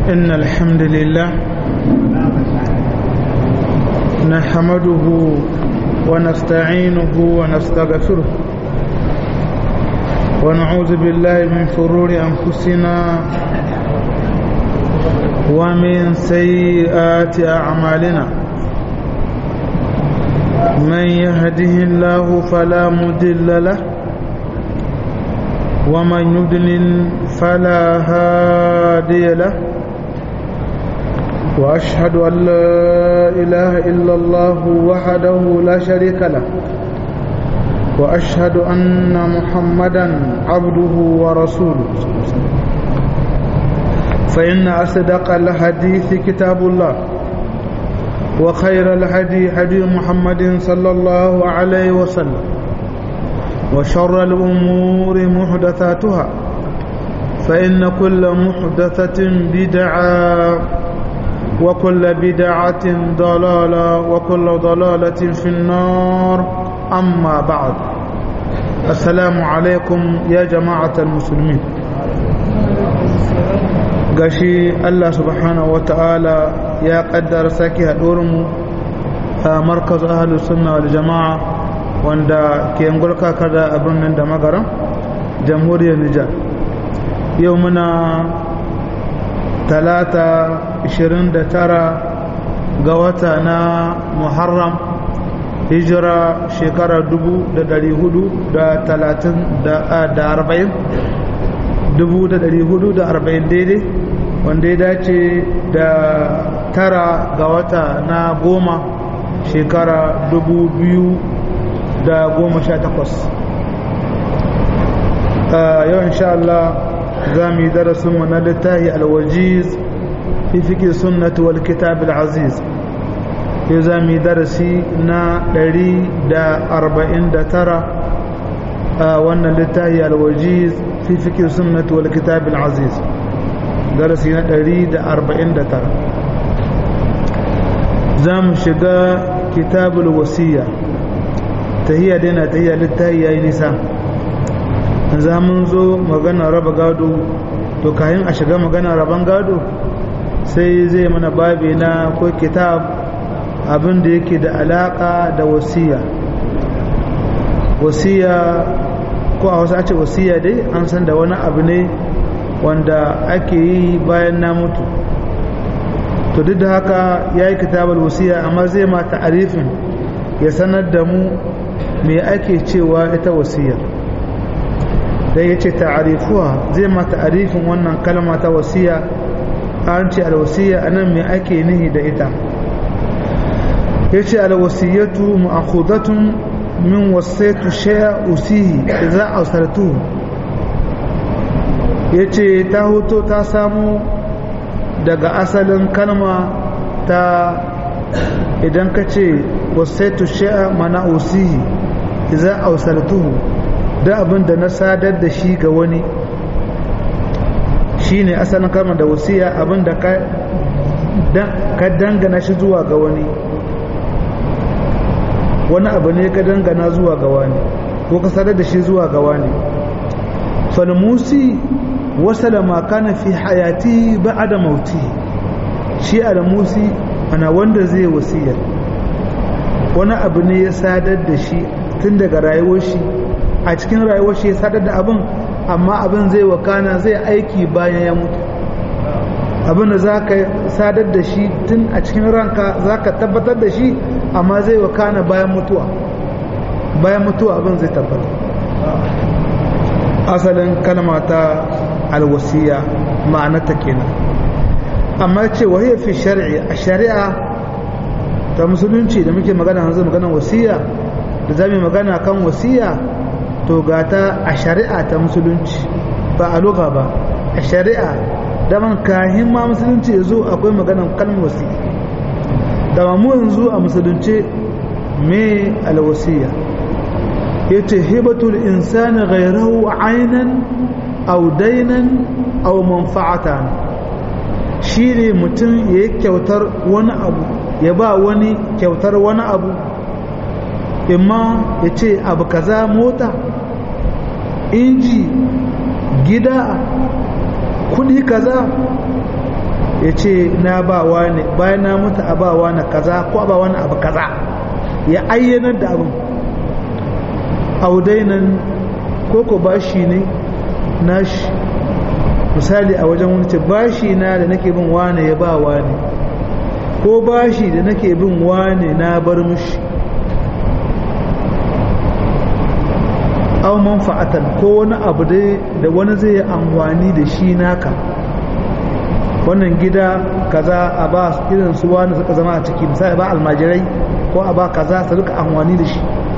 إن الحمد لله نحمده ونستعينه ونستغفره ونعوذ بالله من شرور أنفسنا ومن سيئات أعمالنا من يهده الله فلا مضل له ومن يضلل فلا هادي له واشهد ان لا اله الا الله وحده لا شريك له واشهد ان محمدا عبده ورسوله فان اصدق الحديث كتاب الله وخير الهدي هدي محمد صلى الله عليه وسلم وشر الأمور محدثاتها فإن كل محدثة بدعة وكل بدعة ضلالة وكل ضلالة في النار أما بعد السلام عليكم يا جماعة المسلمين gashi Allah subhanahu wa ta'ala ya kaddara sake haɗuwarmu a markaz ahalus sunna wal jama'a wanda ke ngulka kada a birnin da magaran jamhuriyar Nijar yau muna talata 29 ga wata na Muharram hijira shekara 440 daidai wanda ya dace da tara ga wata na goma shekara dubu biyu da goma sha takwas yau insha Allah za mu yi darasinmu na littahi alwajiz fi fikin sunnati wal kitab aziz yau za mu yi darasi na ɗari da arba'in da tara a wannan littahi alwajiz fi fikin sunnati wal kitab aziz darasi na ɗari da arba'in da tara za mu shiga kitabul wasiya tahiyya dai na tahiyya littahi ya yi nisa za mun zo magana raba gado to kayan a shiga magana raban gado sai zai mana babi na ko kitab abin da yake da alaka da wasiya wasiya ko a wasu ce wasiya dai an san da wani abu ne wanda ake yi bayan na mutu to duk da haka ya yi kitabar wasiya amma zai ma ta'arifin ya sanar da mu me ake cewa ita wasiyar dai ya ce ta'arifuwa zai ma ta'arifin wannan kalma ta wasiya an ce alwasiya a nan me ake nihi da ita ya ce alwasiyatu ma'akhudatun min wasaitu shaya usihi za a sartuhu ya ce ta hoto ta samu daga asalin kalma ta idan ka ce wasaitu sha'a mana usihi za a ausartuhu da abin da na sadar da shi ga wani shi ne asalin kalmar da wasiya abin da ka dangana shi zuwa ga wani wani abu ne ka dangana zuwa ga wani ko ka sadar da shi zuwa ga wani falmusi wasala ma kana fi hayati ba'da mauti shi al-musi ana wanda zai wasiyar wani abu ne ya sadar da shi tun daga rayuwar shi a cikin rayuwar shi ya sadar da abin amma abin zai wakana zai aiki bayan ya mutu abin da za ka sadar da shi tun a cikin ranka za ka tabbatar da shi amma zai wakana bayan mutuwa bayan mutuwa abin zai tabbata asalin kalma ta alwasiya ma'anarta kenan amma ce wahiyar fi shari'i a shari'a ta musulunci da muke magana yanzu maganar wasiya da za mu magana kan wasiya to gata a shari'a ta musulunci ba a loka ba a shari'a daman kahin ma musulunci ya zo akwai maganar kalmar wasiya da mu yanzu a musulunce me alwasiya ya ce hibatul insani ghairahu ainan au dainan au manfa'atan shi ne mutum ya yi kyautar wani abu ya ba wani kyautar wani abu imma ya ce abu kaza mota inji gida kudi kaza ya ce na ba wani bayan na mutu a ba wani kaza ko a ba wani abu kaza ya ayyanar da abin audainan koko bashi ne nashi misali a wajen wani ce bashi na da nake bin wane ya ba wane ko bashi da nake bin wane na bar mushi au manfa'atan ko wani abu dai da wani zai amfani da shi naka wannan gida kaza a ba irin su wani suka zama a ciki misali ba almajirai ko a ba kaza su rika amfani da shi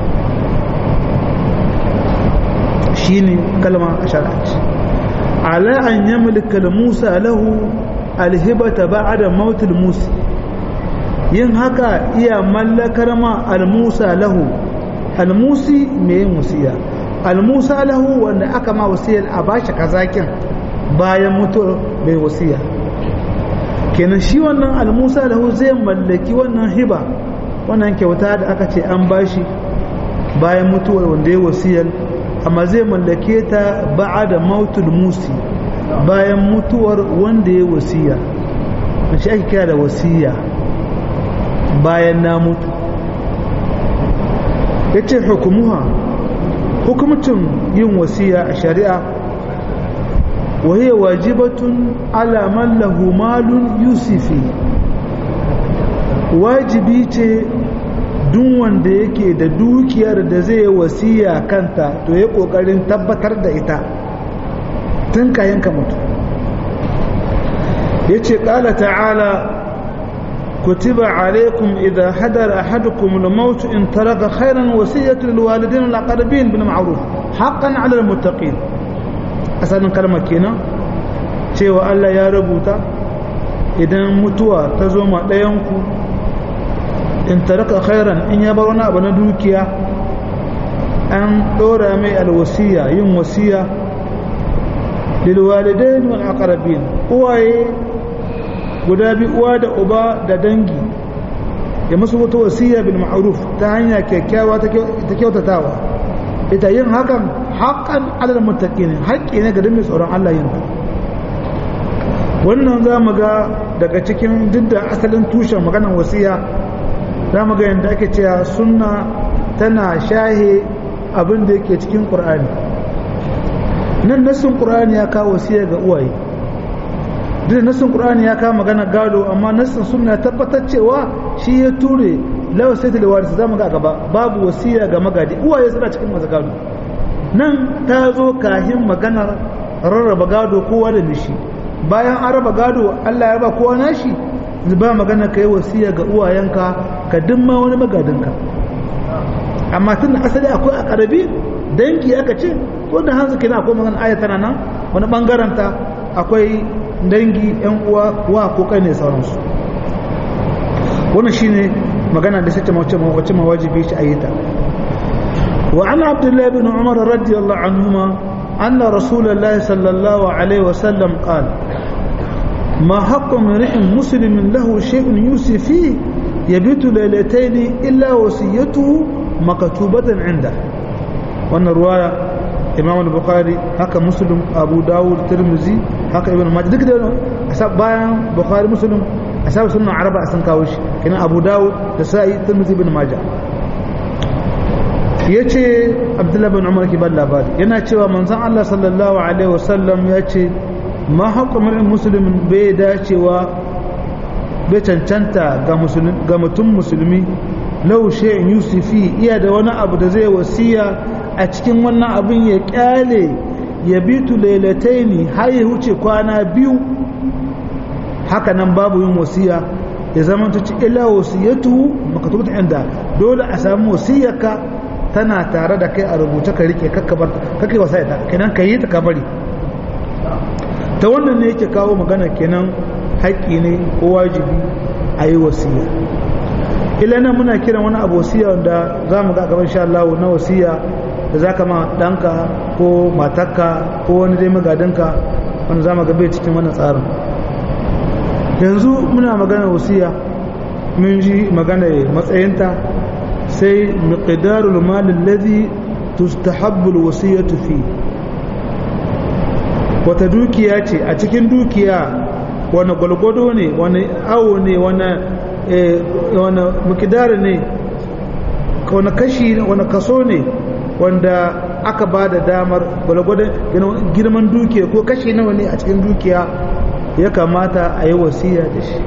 shine kalma a shar'anci ala an yamlika musa lahu alhibata ba'da mautul musa yin haka iya mallakar ma al-musa lahu al-musi mai musiya al-musa lahu wanda aka ma wasiyar a bashi kazakin bayan mutuwar mai wasiya kenan shi wannan al-musa lahu zai mallaki wannan hiba wannan kyauta da aka ce an bashi bayan mutuwar wanda ya wasiyar amma zai mallake ta ba'a da mautul musi bayan mutuwar wanda ya wasiya shi ake kira da wasiya bayan na mutu ya ce hukumuha hukumcin yin wasiya a shari'a wahiyar wajibatun alaman lahu malun yusufi wajibi ce duk wanda yake da dukiyar da zai wasiya kanta to ya kokarin tabbatar da ita tun kayan ka mutu ya ce ƙala ta'ala kutiba alaikum idha hadara ahadukum al-maut in taraka khairan wasiyatu lil walidin wal aqrabin bil ma'ruf haqqan 'ala al-muttaqin asalin kalmar kenan cewa Allah ya rubuta idan mutuwa ta zo ma ɗayan ku in taraka khairan in ya bar wani abu na dukiya an ɗora mai alwasiya yin wasiya lilwalidain wal aqrabin uwaye guda bi uwa da uba da dangi ya musu wata wasiya bil ma'ruf ta hanya kyakkyawa ta kyautatawa ita yin hakan haqqan alal muttaqin haƙƙi ne ga dukkan tsoron Allah yin wannan za mu ga daga cikin duk da asalin tushen maganar wasiya za mu ga yadda ake cewa sunna tana shahe abin da yake cikin ƙur'ani nan nassin ƙur'ani ya kawo wasiya ga uwaye duk nassin ƙur'ani ya kawo magana gado amma nassin sunna ya tabbatar cewa shi ya ture lawa sai ta lewarisa za mu ga gaba babu wasiya ga magadi uwaye suna cikin masu gado nan ta zo kahin maganar rarraba gado kowa da nishi bayan an raba gado allah ya ba kowa nashi ba magana ka yi wasiya ga uwayenka ka dimma wani magadinka amma tun da asali akwai a karabi dangi aka ce ko da hanzu kina akwai magana aya tana nan wani bangaren ta akwai dangi yan uwa wa ko kai ne sauransu wannan shine magana da sace mace wace mawajibi shi ayyata wa an abdullahi bin umar radiyallahu anhuma anna rasulullahi sallallahu alaihi wasallam qala ما حق امرئ مسلم له شيء يوصي فيه يبيت ليلتين إلا وصيته مكتوبة عنده وأن الرواية إمام البخاري هكا مسلم أبو داود الترمذي هكا ابن ماجه دك ده أساب بايان بخاري مسلم أساب سنة عربة أسن كاوش كنا أبو داود تسائي الترمذي بن ماجه yace Abdullah bin Umar ki balla labari yana cewa manzon Allah sallallahu alaihi wasallam yace ma haƙƙo musulmin bai dacewa bai cancanta ga mutum musulmi laushe yusufi iya da wani abu da zai wasiya a cikin wannan abin ya kyale ya bitu lailataini har ya wuce kwana biyu haka nan babu yin wasiya ya zama ta ci ila wasiyatu makatubta inda dole a samu wasiyarka tana tare da kai a rubuce ka rike kakkabar kakai wasa ita kenan ka yi ta ka bari ta wannan ne yake kawo magana kenan haƙƙi ne ko wajibi a yi wasiya ila nan muna kiran wani abu wasiya wanda za mu ga gaban sha Allah na wasiya da za ka ma ɗanka ko matarka ko wani dai magadinka wanda za mu ga bai cikin wannan tsarin yanzu muna magana wasiya mun ji magana matsayinta sai miqdarul mal alladhi tustahabbu alwasiyatu fi wata dukiya ce a cikin dukiya wani gwalgwado ne wani awo ne wani mukidar ne wani kashi wani kaso ne wanda aka ba da damar gwalgwadon girman dukiya ko kashi nawa ne a cikin dukiya ya kamata a yi wasiya da shi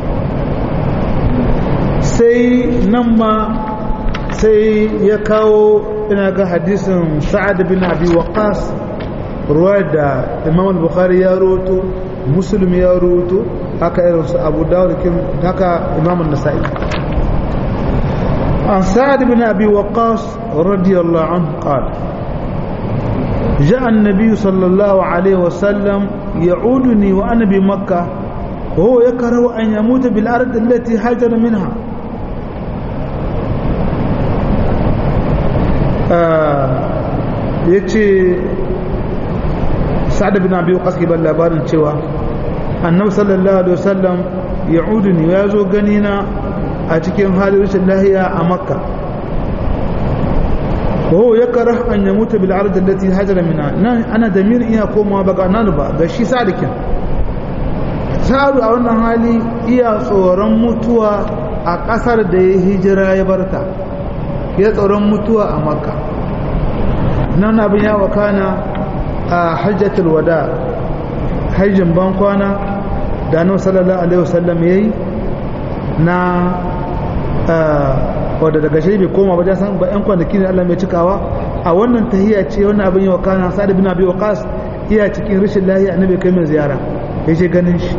sai nan ma sai ya kawo ina ga hadisin sa'ad bin abi waqas ruwa da imam al-bukhari ya roto muslim ya roto haka irin su abu dawud kin haka imam an-nasa'i an sa'ad bin abi waqas radiyallahu anhu qala جاء النبي صلى الله عليه وسلم يعودني وأنا بمكة وهو يكره أن يموت بالأرض التي هاجر منها ya ce sa'ad bin abi waqas ke ban labarin cewa annabi sallallahu alaihi wasallam ya uduni ya zo gani na a cikin halin rashin lahiya a makka وهو يكره أن يموت بالعرض التي هاجر منها أنا دمير إيا كوما بقى نانبا غشي سادك سألوا أولا hali iya tsoron mutuwa a ƙasar da ya hijira ya barta ya tsoron mutuwa a makka nan abin ya wakana a hajjatul wada hajjin bankwana da annabi sallallahu alaihi wasallam yayi na wadda daga shi bai koma ba san ba yan kwanaki ne Allah mai cikawa a wannan tahiyya ce wannan abin ya wakana sa'ad bin abi waqas iya cikin rashin lahiya annabi kai mai ziyara ya je ganin shi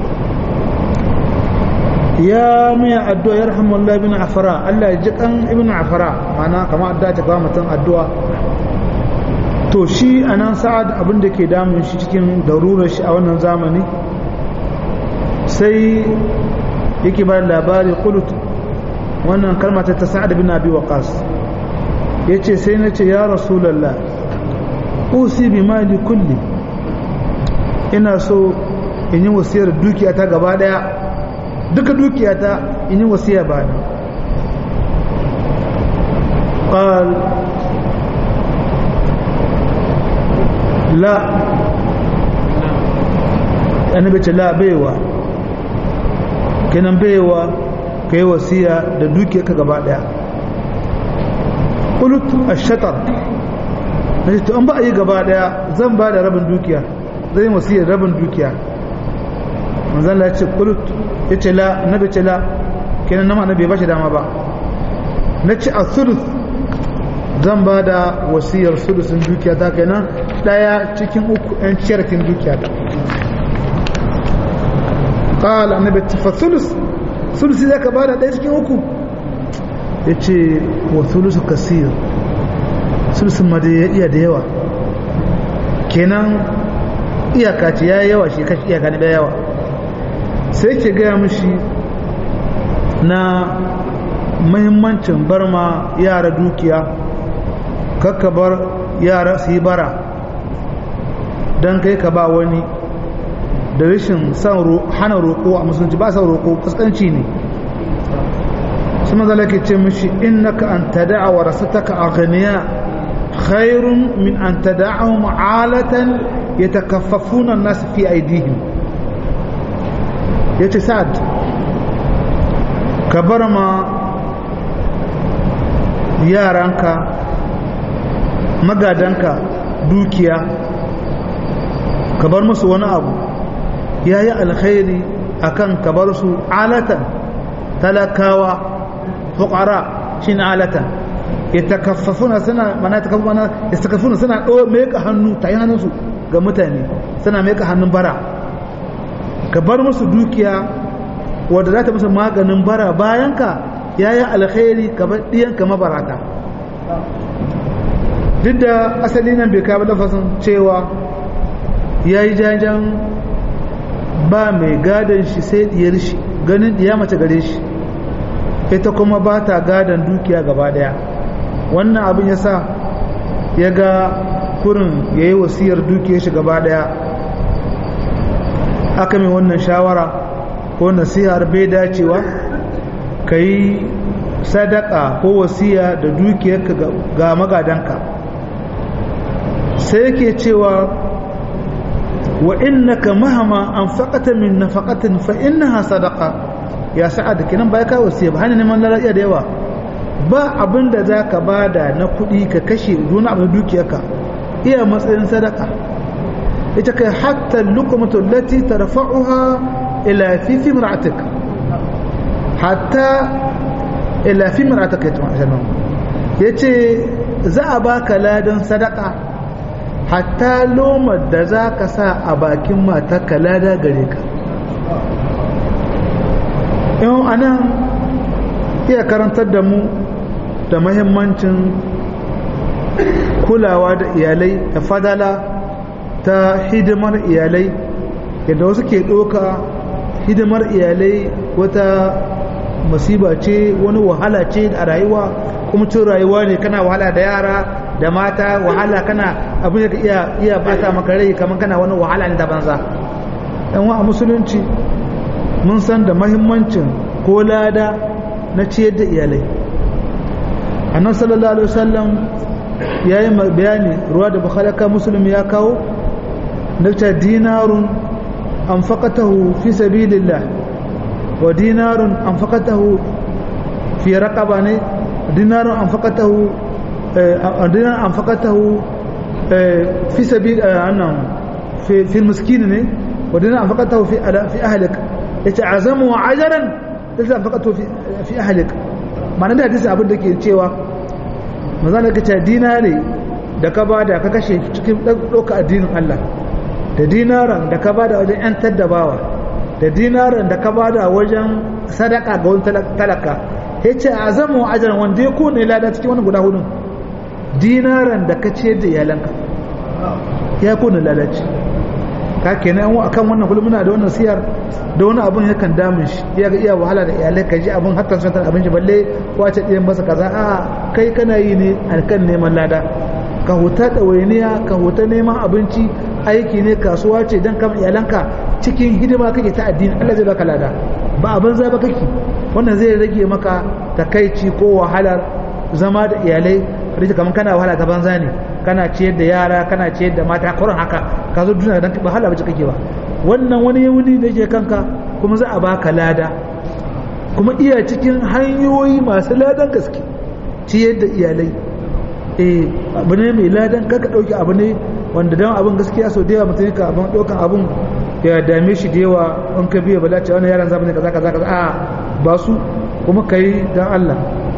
ya mai addu'a ya rahamu Allah ibn afara Allah ya ji kan ibn afara mana kamar addu'a ta kawo mutum addu'a to shi anan sa'ad abin da ke damun shi cikin darurar shi a wannan zamani sai yake ba labari kulut wannan kalma ta sa'ad bin abi waqas yace sai na ce ya rasulullah usi bi mali kulli ina so in yi wasiyar dukiya ta gaba daya duka dukiya ta in yi wasiya ba ni qal la annabi ce la baiwa kenan baiwa ka yi wasiya da dukiya ka gaba daya kulut a shatar na ce to an ba a yi gaba daya zan ba da rabin dukiya zai yi wasiyar rabin dukiya manzan la ce kulut ya ce la na bai ce la kenan nama na bai ba shi dama ba na ce a sulus zan ba da wasiyar sulusun dukiya ta kenan daya cikin uku yan ciyarkin dukiya ta قال النبي فالثلث sulusi za ka bada ɗaya cikin uku ya ce wa sulusu kasir sulusun ma da iya da yawa kenan iyaka ce ya yawa shi kashi iyaka ne da yawa sai ke gaya mishi na mahimmancin bar ma yara dukiya kakka bar yara su yi bara don kai ka ba wani da rashin san hana roƙo a musulunci ba sa roƙo kaskanci ne su mazala ke ce mishi innaka an tada'a wa rasataka aghniya khairun min an tada'ahum alatan yatakaffafuna an-nas fi aydihim yace sa'ad ka bar ma yaranka magadanka dukiya ka bar musu wani abu ya yi alkhairi akan ka bar su alatan talakawa fukara shi alatan ya takaffafuna suna mana takaffafuna ya takaffafuna suna ɗo meka hannu ta yi hannunsu ga mutane suna meka hannun bara ka bar musu dukiya wadda za ta musu maganin bara bayan ka ya yi alkhairi ka bar ɗiyanka mabarata duk da asali nan bai kawo lafasin cewa ya yi jajen ba mai gadon shi sai diyar shi ganin diya mace gare shi ita kuma ba ta gadon dukiya gaba daya wannan abin ya sa ya ga kurin ya yi wasiyar dukiyar shi gaba daya aka mai wannan shawara ko nasihar bai dacewa ka yi sadaka ko wasiya da dukiyarka ga magadanka sai yake cewa wa innaka mahama anfaqata min nafaqatin fa innaha sadaqa ya sa'ad kinan bai ka wasiya ba hana neman lalaciya da yawa ba abin da za ka bada na kuɗi ka kashe duna abin dukiyarka iya matsayin sadaka ita kai hatta lukumatu lati tarfa'uha ila fi fi mar'atik hatta ila fi mar'atik ita ma'anar yace za a baka ladan sadaka hatta lomar da za ka sa a bakin matarka lada gare ka yau anan iya karantar da mu da mahimmancin kulawa da iyalai da fadala ta hidimar iyalai yadda wasu ke ɗoka hidimar iyalai wata masiba ce wani wahala ce a rayuwa kuma cin rayuwa ne kana wahala da yara da mata wahala kana abin da iya iya bata maka rai kamar kana wani wahala ne da banza dan wa a musulunci mun san da mahimmancin ko lada na ciyar da iyalai annan sallallahu alaihi wasallam ya yi bayani ruwa da bukhalaka muslim ya kawo na ta dinarun an faƙatahu fi sabilillah wa dinarun an faƙatahu fi raƙaba ne dinarun an faƙatahu dinarun an faƙatahu fi sabil annan fi miskini ne wa dinarun an faƙatahu fi ahlik ya ce azamu wa ajaran da an faƙatahu fi ahlik ma'ana da hadisi abin da ke cewa maza da kace dinare da ka bada ka kashe cikin ɗauka addinin Allah da dinaran da ka bada wajen ‘yan taddabawa da dinaran da ka bada wajen sadaka ga wani talaka ya ce a zama ajiyar wanda ya kone lada cikin wani guda hudun dinaran da ka ciyar da iyalanka ya kone lalaci ka kenan yan akan wannan kullum muna da wannan siyar da wani abun yakan damun shi ya ga iya wahala da iyalai ka ji abun hatta sun abin shi balle wace ɗiyan masa kaza a kai kana yi ne a kan neman lada ka huta ɗawainiya ka huta neman abinci aiki ne kasuwa ce don kama iyalanka cikin hidima kake ta addini Allah zai baka lada ba abin za ba kake wannan zai rage maka takaici ko wahalar zama da iyalai rike kamar kana wahala ta banza ne kana ciyar da yara kana ciyar da mata kurin haka ka zo duniya don ba hala bace kake ba wannan wani wuni da yake kanka kuma za a baka lada kuma iya cikin hanyoyi masu ladan gaske ciyar da iyalai eh abu ne mai ladan kaka dauki abu ne wanda dan abin gaskiya sau da yawa mutum ka abin daukan abin ya dame shi da yawa in ka biya bala ce wannan yaran zamani kaza kaza kaza a ba su kuma kai dan Allah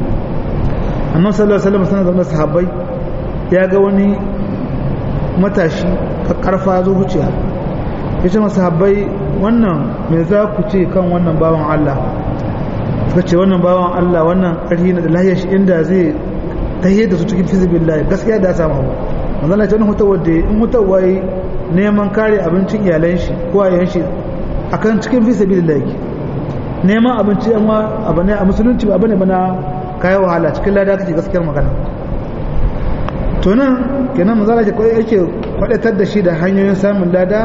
annabi sallallahu alaihi wasallam sanar da sahabbai ya ga wani matashi ka karfa zo wuciya ya ce masu habbai wannan me za ku ce kan wannan bawan Allah suka ce wannan bawan Allah wannan ƙarfi na da lahiyar shi inda zai tahiyar da su cikin fizibin layi gaskiya da ya samu abu manzana ce wani hutawar da in hutawar neman kare abincin iyalan shi ko a shi a kan cikin fizibin layi neman abinci yan abu ne a musulunci ba abu ne bana kayan wahala cikin lada kace gaskiyar magana to nan kenan manzana ce yake kwadatar da shi da hanyoyin samun lada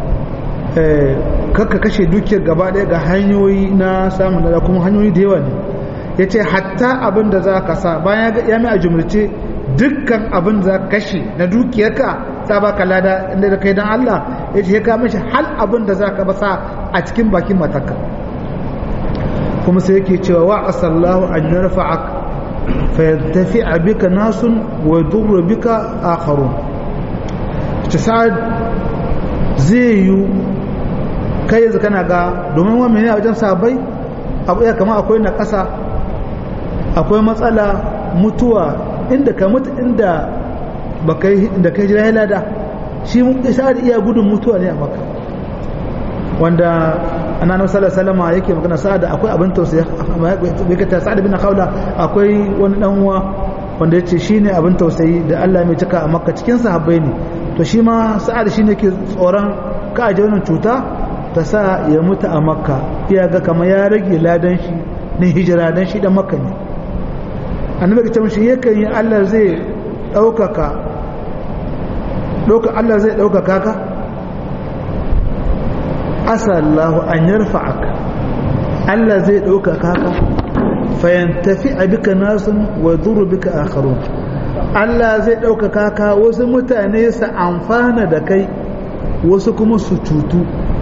kakka kashe dukiyar gaba ɗaya ga hanyoyi na samun lada kuma hanyoyi da yawa ne ya ce hatta abin da za ka sa bayan ya mai a jumlace dukkan abin da za ka kashe na dukiyarka ta baka lada inda da kai don Allah ya ce ya kama shi hal abin da za ka basa a cikin bakin matarka kuma sai yake cewa wa asallahu an yarfa'ak fa yantafi bika nasun wa yadurru bika akharun ta sa'ad zai yi kai yanzu kana ga domin wani ne a wajen sabai abu ya kama akwai na ƙasa akwai matsala mutuwa inda ka mutu inda da kai jira lada shi sa'ad iya gudun mutuwa ne a maka wanda annabi sallallahu alaihi wasallam yake magana sa'ad akwai abin tausayi bai ka sa'ad bin khawla akwai wani dan uwa wanda yace shine abin tausayi da Allah mai cika a makka cikin sahabbai ne to shi ma sa'ad shine ke tsoron ka aje wannan cuta ta sa ya mutu a makka iya ga kama ya rage ladan shi na hijira dan shi da makka ne annabi ta mishi yakan yi Allah zai ɗaukaka Allah zai ɗaukaka ka asallahu an yarfa'ak Allah zai ɗaukaka ka fayantafi a bika nasun wa duru bika akharun Allah zai ɗaukaka ka wasu mutane su amfana da kai wasu kuma su cutu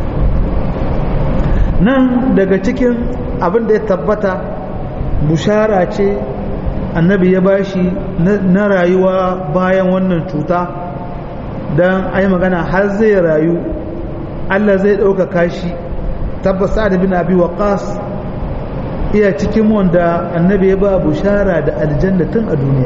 nan daga cikin abin da ya tabbata bushara ce annabi ya bashi na rayuwa bayan wannan cuta don ai magana har zai rayu Allah zai ɗaukaka shi tabbas sa'ad bin abi waqas iya cikin wanda annabi ya ba bushara da aljanna tun a duniya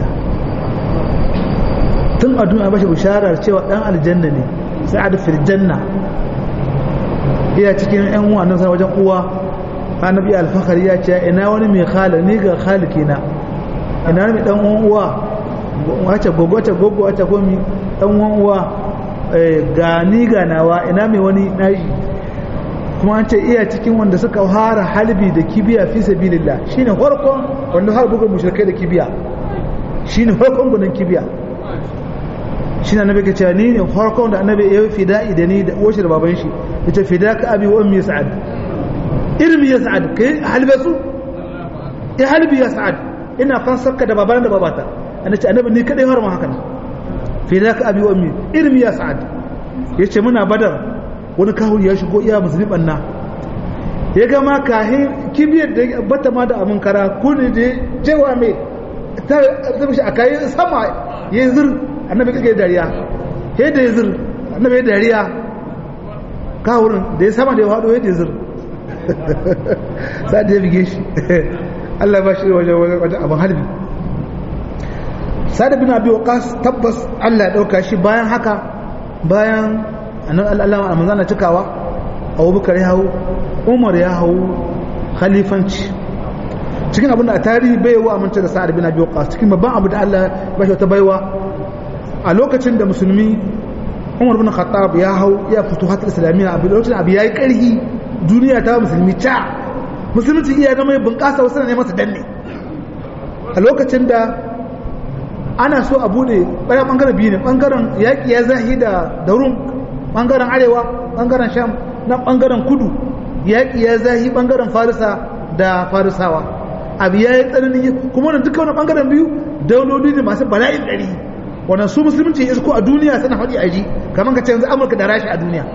tun a duniya ba shi bushara cewa dan aljanna ne sa'ad fil janna iya cikin yan uwa nan wajen uwa annabi alfakari ya ce ina wani mai khala ni ga khalikina ina wani dan uwan uwa wace gogo wace gogo wace gomi dan uwan uwa ga ni ga nawa ina mai wani nashi kuma an ce iya cikin wanda suka fara halbi da kibiya fi sabilillah shine farkon wanda har buga mushrikai da kibiya shine farkon gudan kibiya shine annabi ke cewa ni ne farkon da annabi ya fida'i da ni da uwashi da baban shi yace fidaka abi wa ummi sa'ad irmi ya sa'ad kai halbe su ya halbi ya sa'ad ina fansarka da baban da babata annabi annabi ni kadai har ma haka ne fidaka abi wa ummi irmi ya sa'ad yace muna badar wani kahuri ya shigo iya musulmi banna ya gama kahin kibiyar da bata ma da amin kara kuni da jewa mai ta zama shi a kayi sama ya yi zir annabi kake dariya ya da ya zir annabi ya dariya kahurin da ya sama da ya haɗo ya da ya zir sa da ya bige shi Allah ba shi wajen wajen abin halbi sada bin abi waqas tabbas Allah ya dauka shi bayan haka bayan annabi Allah a manzana cikawa Abubakar ya hau Umar ya hau khalifanci cikin abin da a tarihi bai wa amince da Sa'ad bin Abi Waqqas cikin babban abu da Allah ba shi wata baiwa a lokacin da musulmi Umar bin Khattab ya hau ya futuhat islamiyya a lokacin abu yayi karhi duniya ta musulmi ta musulunci iya ga mai bunƙasa wasu ne masa danne a lokacin da ana so a bude bayan bangaren biyu ne bangaren yaƙi ya zahi da da rum bangaren arewa bangaren sham na bangaren kudu yaƙi ya zahi bangaren farisa da farisawa abu ya yi tsanani kuma wannan duka wani bangaren biyu dauloli ne masu bala'in ɗari wannan su musulunci ya isko a duniya suna faɗi a ji kamar ka ce yanzu amurka da rashi a duniya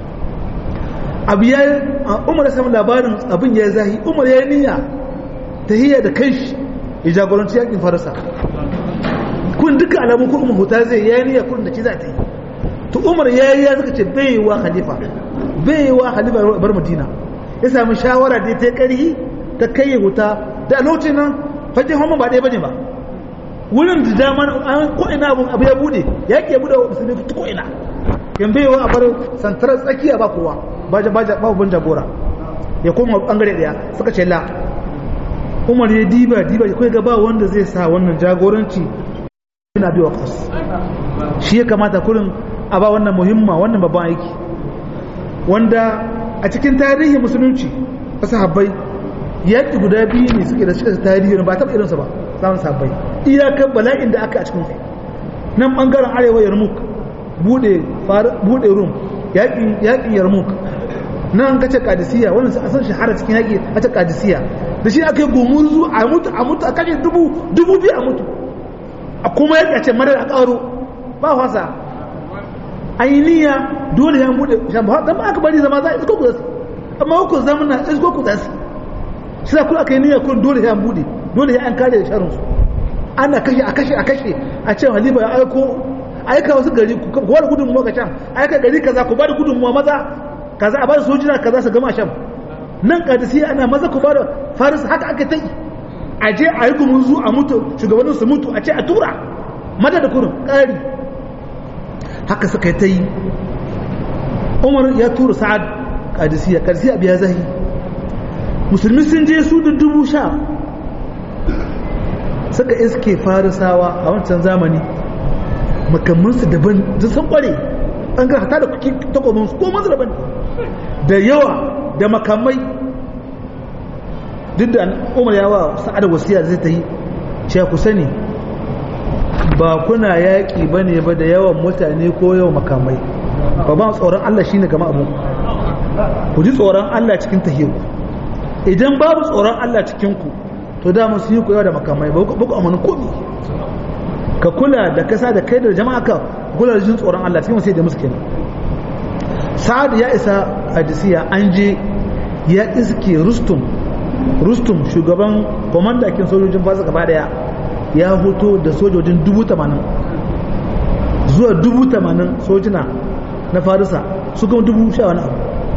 abu ya yi umar ya samu labarin abin ya zahi umar ya yi niyya ta hiyar da kanshi ya jagoranci yaƙin farisa kun duka alamun ko umar huta zai ya yi niyya kurin da ci za ta yi to umar ya yi ya suka ce bai wa khalifa bai wa khalifa bar madina ya sami shawara da ta karhi ta kai wuta da lokacin nan fajin homa ba ɗaya bane ba wurin da daman an ko ina abu abu ya bude ya ke bude wa musulmi ta ko ina yan bai wa a bar santarar tsakiya ba kowa ba ba ba ban jagora ya koma bangare daya suka ce la umar ya diba diba ya kai ga ba wanda zai sa wannan jagoranci ina biwa kas shi ya kamata kurin a ba wannan muhimma wannan babban aiki wanda a cikin tarihin musulunci wasu habbai yaƙi guda biyu ne suke da cikin tarihi ba taɓa irinsa ba samun sabbai iyakar bala'in da aka a cikin sai nan ɓangaren arewa yarmuk buɗe rum yaƙin yarmuk nan kace kadisiya wannan a san shahara cikin yaƙi a ta kadisiya da shi aka yi gumurzu a mutu a mutu a kashe dubu dubu biyu a mutu a kuma yaƙi a ce madar a ƙaro ba fasa ainiya dole ya bude shamba dan ba aka bari zama za a isko ku zasu amma ku zama na isko ku zasu shi da ku aka yi niyya kun dole ya bude dole ya an kare da sharin su ana kashe a kashe a kashe a ce halifa ya aiko aika wasu gari ku ba da gudunmuwa ka can aika gari kaza ku ba da gudunmuwa maza kaza a ba da sojina kaza su gama sham nan kadisi ana maza ku ba da faris haka aka ta yi a je a yi gumurzu a mutu shugabannin su mutu a ce a tura mada da kurin ƙari haka suka yi ta yi umar ya tura sa'ad kadisiya kadisiya biya zahi musulmi sun je su da dubu sha suka iske farisawa a wancan zamani makamansu daban da sun kware an ga hata da kuki takobinsu ko manzu daban da yawa da makamai duk da umar yawa sa'ad wasiya zai ta yi ce ku sani ba kuna yaƙi ba ne ba da yawan mutane ko yawan makamai ba ba tsoron Allah shine gama abu ku ji tsoron Allah cikin tahiyarku idan babu tsoron Allah cikinku to da su yi ku yawa da makamai ba ku amanin komi ka kula da kasa da kai da jama'a ka kula da jin tsoron Allah cikin sai da musu kenan sa'ad ya isa hadisiya an je ya iske rustum rustum shugaban kwamandakin sojojin fasa gaba daya ya hoto da sojojin dubu tamanin zuwa dubu tamanin sojina na farisa su kuma dubu sha wani abu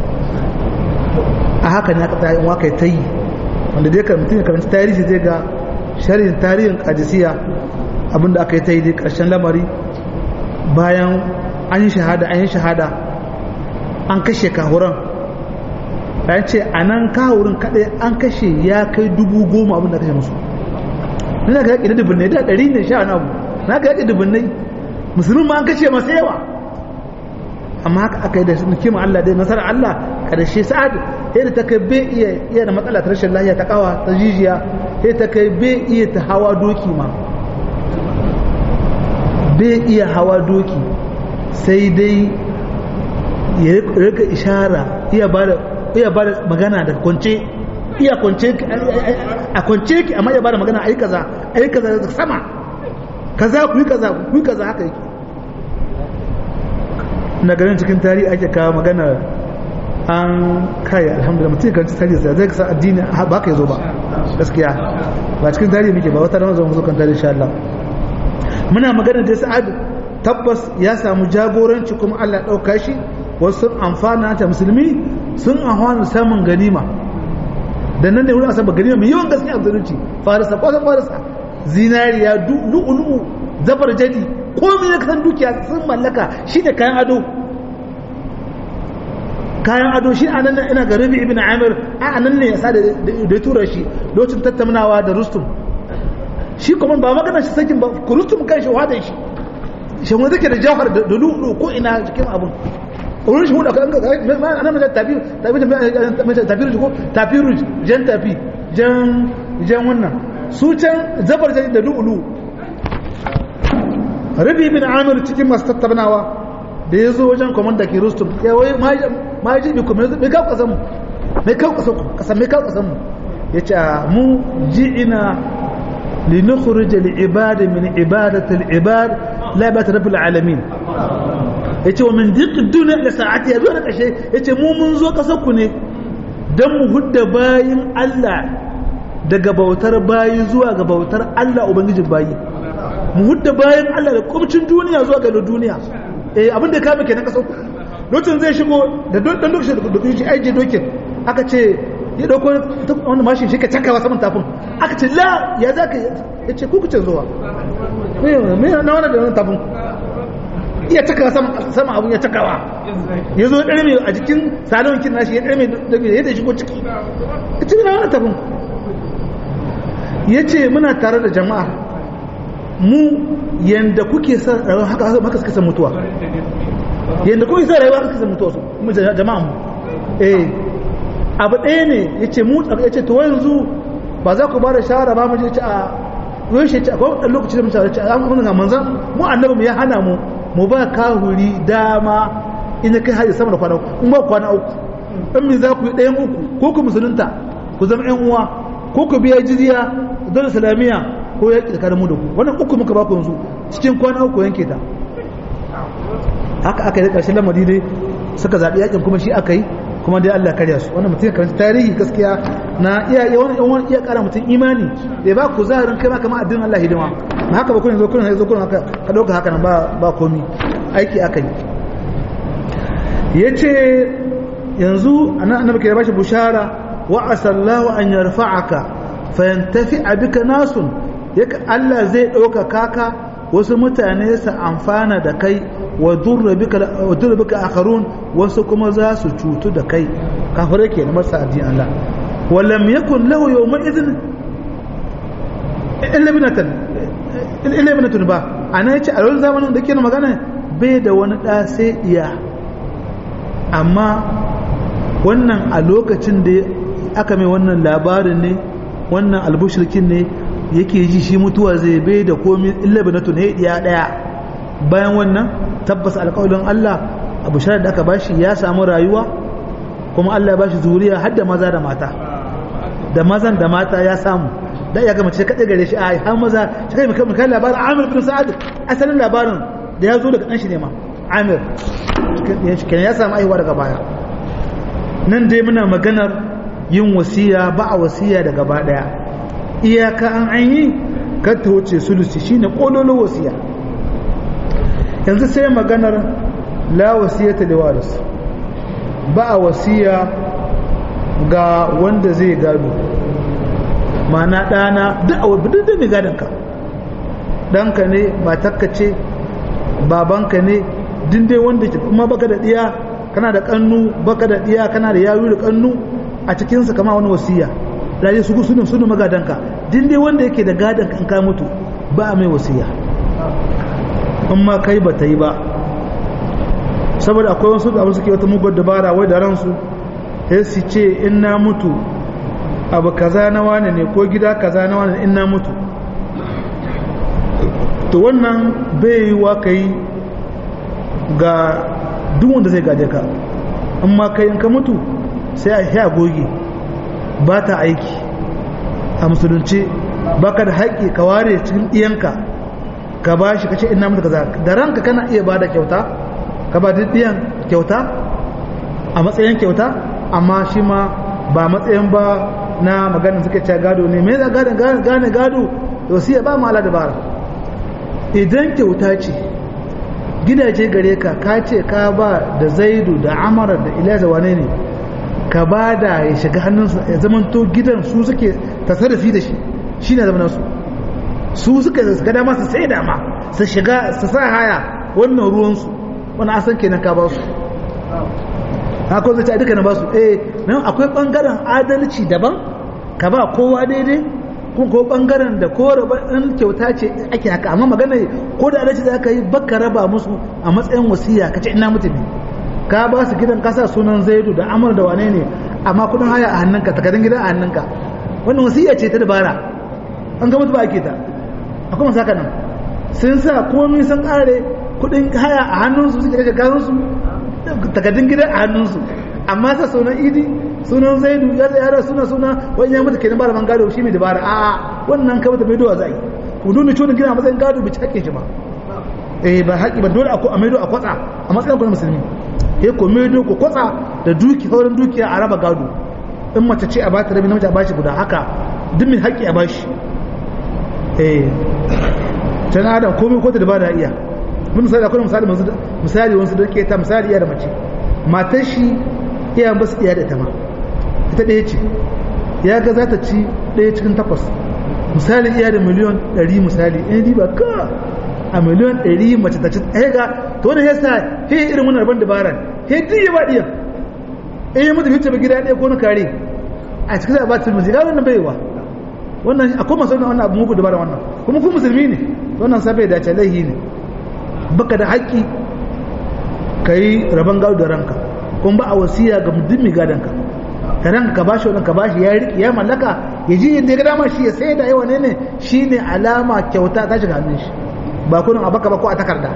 a haka ne aka tsayin waka ta yi wanda dai kan mutum ya karanci tarihi zai ga shari'in tarihin kadisiya abinda aka yi ta yi dai karshen lamari bayan an yi shahada an yi shahada an kashe kahuran ya ce a nan kahurin kaɗai an kashe ya kai dubu goma abinda kashe musu nuna ga yaƙi da dubbinai da ɗari ne sha wani abu na ga yaƙi dubbinai musulun ma an kashe masu yawa amma haka aka yi da kima Allah dai nasarar Allah karshe sa'ad yadda ta kai bai iya iya da matsala ta rashin lafiya ta kawa ta jijiya sai ta kai bai iya ta hawa doki ma bai iya hawa doki sai dai ya rika ishara iya ba da iya ba da magana da kwance iya kwance a kwance ki amma iya ba da magana ai kaza ai kaza sama kaza ku yi kaza ku yi kaza haka yake na ganin cikin tarihi ake kawo magana an kai alhamdulillah mutum kan tarihi sai zai kasa addini ba ka yazo ba gaskiya ba cikin tarihi muke ba wata rana zo kan tarihi insha Allah muna magana da Sa'ad tabbas ya samu jagoranci kuma Allah dauka shi wasu sun amfana ta musulmi sun amfana samun ganima da nan ne wurin asaba ganima mai yawan gaskiya musulunci farisa kwasan farisa zinariya lu'ulu'u zabar jadi komai na kasan dukiya sun mallaka shi da kayan ado kayan ado shi a nan ina ga rabi ibn amir a nan ne ya sa da ya tura shi lokacin tattaunawa da rustum shi kuma ba magana shi sakin ba ku rustum kan shi wadan shi shi wanda take da jawhar da lulu ko ina cikin abun wurin shi hudu kan ga ana mai tafi tafi tafi ko tafi jan tafi jan jan wannan su can zabar da lulu rabi bin amir cikin masu tattaunawa da ya zo wajen kwamanda ke rustum ya wai ma ji bi kuma mai kawo kasan mu mai kawo kasan mu kasan mai kawo kasan mu ya ce mu ji ina li nukhrij al ibad min ibadat al ibad la ibadat rabbil alamin ya ce wa min diq dunya da sa'ati ya zo da kashe ya ce mu mun zo kasar ku ne dan mu hudda bayin Allah daga bautar bayi zuwa ga bautar Allah ubangijin bayi mu hudda bayan Allah da kumcin duniya zuwa ga duniya eh abin da kame kenan kasau lokacin zai shigo da dan lokacin da dokin shi aije dokin aka ce ya dauko wani mashin shi ka cakawa saman tafin aka ce la ya zaka ya ce ku kuce zuwa me me na wannan da wannan tafin iya cakawa sama sama abun ya cakawa ya zo ɗarme a jikin salon kin nashi ya ɗarme da ya da shigo ciki ya ce na wannan tafin ya ce muna tare da jama'a mu yanda kuke son rayuwa haka haka suka san mutuwa yanda kuke son rayuwa haka suka san mutuwa su mu jama'a mu eh abu ɗaya ne yace mu yace to yanzu ba za ku ba da shawara ba mu je ci a yau shi ce akwai ɗan lokaci da mu shawara ce a mun ga manzan mu annabi mu ya hana mu mu ba kahuri dama in kai haji sama da kwana in ba kwana uku in me za ku yi ɗayan uku ko ku musulunta ku zama ƴan uwa ko ku biya jizya dole salamiya ko ya tsakanin mu da ku wannan uku muka baku yanzu cikin kwana uku yanke ta haka aka yi ƙarshen lamari dai suka zaɓi yakin kuma shi aka yi kuma dai Allah karya su wannan mutum karanta tarihi gaskiya na iya iya wani wani iya ƙara mutum imani da ba ku zahirin kai ma kamar addinin Allah hidima na haka ba kun zo kun zo kun haka ka dauka haka nan ba ba komi aiki aka yi yace yanzu annabi ke bashi bushara wa asallahu an yarfa'aka fayantafi bika nasun yaka Allah zai ɗauka kaka wasu mutane su amfana da kai wa durra bika akharun wasu kuma za su cutu da kai kafirai ke na masa addini Allah walam yakun lahu yawma idhin illa binatan illa binatun ba ana yace a wannan zamanin da ke magana bai da wani da sai iya amma wannan a lokacin da aka mai wannan labarin ne wannan albushirkin ne yake ji shi mutuwa zai bai da komi illa bi na tunai ɗaya ɗaya bayan wannan tabbas alƙawarin Allah abu sharar da aka bashi ya samu rayuwa kuma Allah ya bashi zuriya har da maza da mata da mazan da mata ya samu da ya gama ce kaɗai gare shi a har maza shi kai mai labarin amir bin sa'ad asalin labarin da ya zo daga ɗan shi ne ma amir kenan ya samu aihuwa daga baya nan dai muna maganar yin wasiya ba a wasiya daga ba daya iyaka an an yi kar ta wuce sulusi shine kololo wasiya yanzu sai maganar la wasiyata li waris ba a wasiya ga wanda zai gado mana ɗana duk a wadda da mai gadonka ɗanka ne matarka ce babanka ne dindai wanda ke kuma baka da ɗiya kana da ƙannu baka da ɗiya kana da yayu da ƙannu a cikinsa kama wani wasiya raje su sunu sunu magadanka dindai wanda yake da gadonka in ka mutu ba a mai wasiya in ma kai ba ta yi ba saboda akwai wasu da suke wata mugun dabara wai da ransu sai su ce in na mutu abu kaza na wane ne ko gida kaza na wane in na mutu to wannan bai yi wa kai ga duk wanda zai gaje ka in ma kai in ka mutu sai a sha goge ba ta aiki a musulunci baka da haƙƙi ka ware cikin ɗiyanka ka ba shi ka ce ina mutu kaza da ranka kana iya ba da kyauta ka ba ɗiyan kyauta a matsayin kyauta amma shi ma ba matsayin ba na maganin suka ce gado ne me za gane gado wasiya ba mala dabara idan kyauta ce gidaje gare ka ka ce ka ba da zaidu da amara da ilasa wane ne ka ba da ya shiga hannunsa ya zamanto gidan su suke tasarrafi da shi shi ne zamanin su su suka ga dama su sai dama su shiga su sa haya wannan ruwansu wani asan kenan ka ba su haka zai ce duka na ba su eh nan akwai bangaren adalci daban ka ba kowa daidai kun ko bangaren da ko raba in kyauta ce ake haka amma magana ko da adalci za ka yi baka raba musu a matsayin wasiya ka ce ina mutum ka ba su gidan kasa sunan zaidu da amur da wane ne amma kudin haya a hannunka takardun gidan a hannunka wannan wasiya ce ta dabara an ga mutu ba ake ta akwai masu haka nan sun sa komai sun kare kudin haya a hannunsu suke daga garinsu takardun gidan a hannunsu amma sa sunan idi sunan zaidu ya tsaye yara suna suna wani ya mutu kenan ba da man gado shi mai dabara a wannan kama ta mai dowa za yi ku nuna cewa gina a matsayin gado bai haƙƙin shi ba eh ba haƙƙi ba dole a maido a kwatsa a matsayin kwanan musulmi eh ku maido ku kwatsa da duki sauran dukiya a raba gado in mace ce a bata rabi namiji a bashi guda haka duk mai haƙƙi a bashi eh tana adam komai ko ta da ba da iya mun misali akwai misali misali wasu da ke ta misali iya da mace matar shi iya ba su iya da ita ma ita ɗaya ce ya ga za ta ci ɗaya cikin takwas misali iya da miliyon ɗari misali in riba ka a miliyon ɗari mace ta ci ɗaya ga to wani yasa he irin wani rabon dabara he duk ya ba ɗiya in yi mutu fice ba gida ɗaya ko na kare a cikin za a ba ta musulmi ga wannan baiwa wannan akwai masu wannan abu muku dabara wannan kuma ku musulmi ne wannan sabai dace laihi ne baka da haƙƙi ka yi rabon gado da ranka kuma ba a wasiya ga mutum mai gadonka ka ranka ka bashi wannan ka bashi ya riƙe ya mallaka ya ji inda ya ga dama shi ya sai da yawa ne ne shi ne alama kyauta ta shiga hannun shi ba kunin a baka ba ko a takarda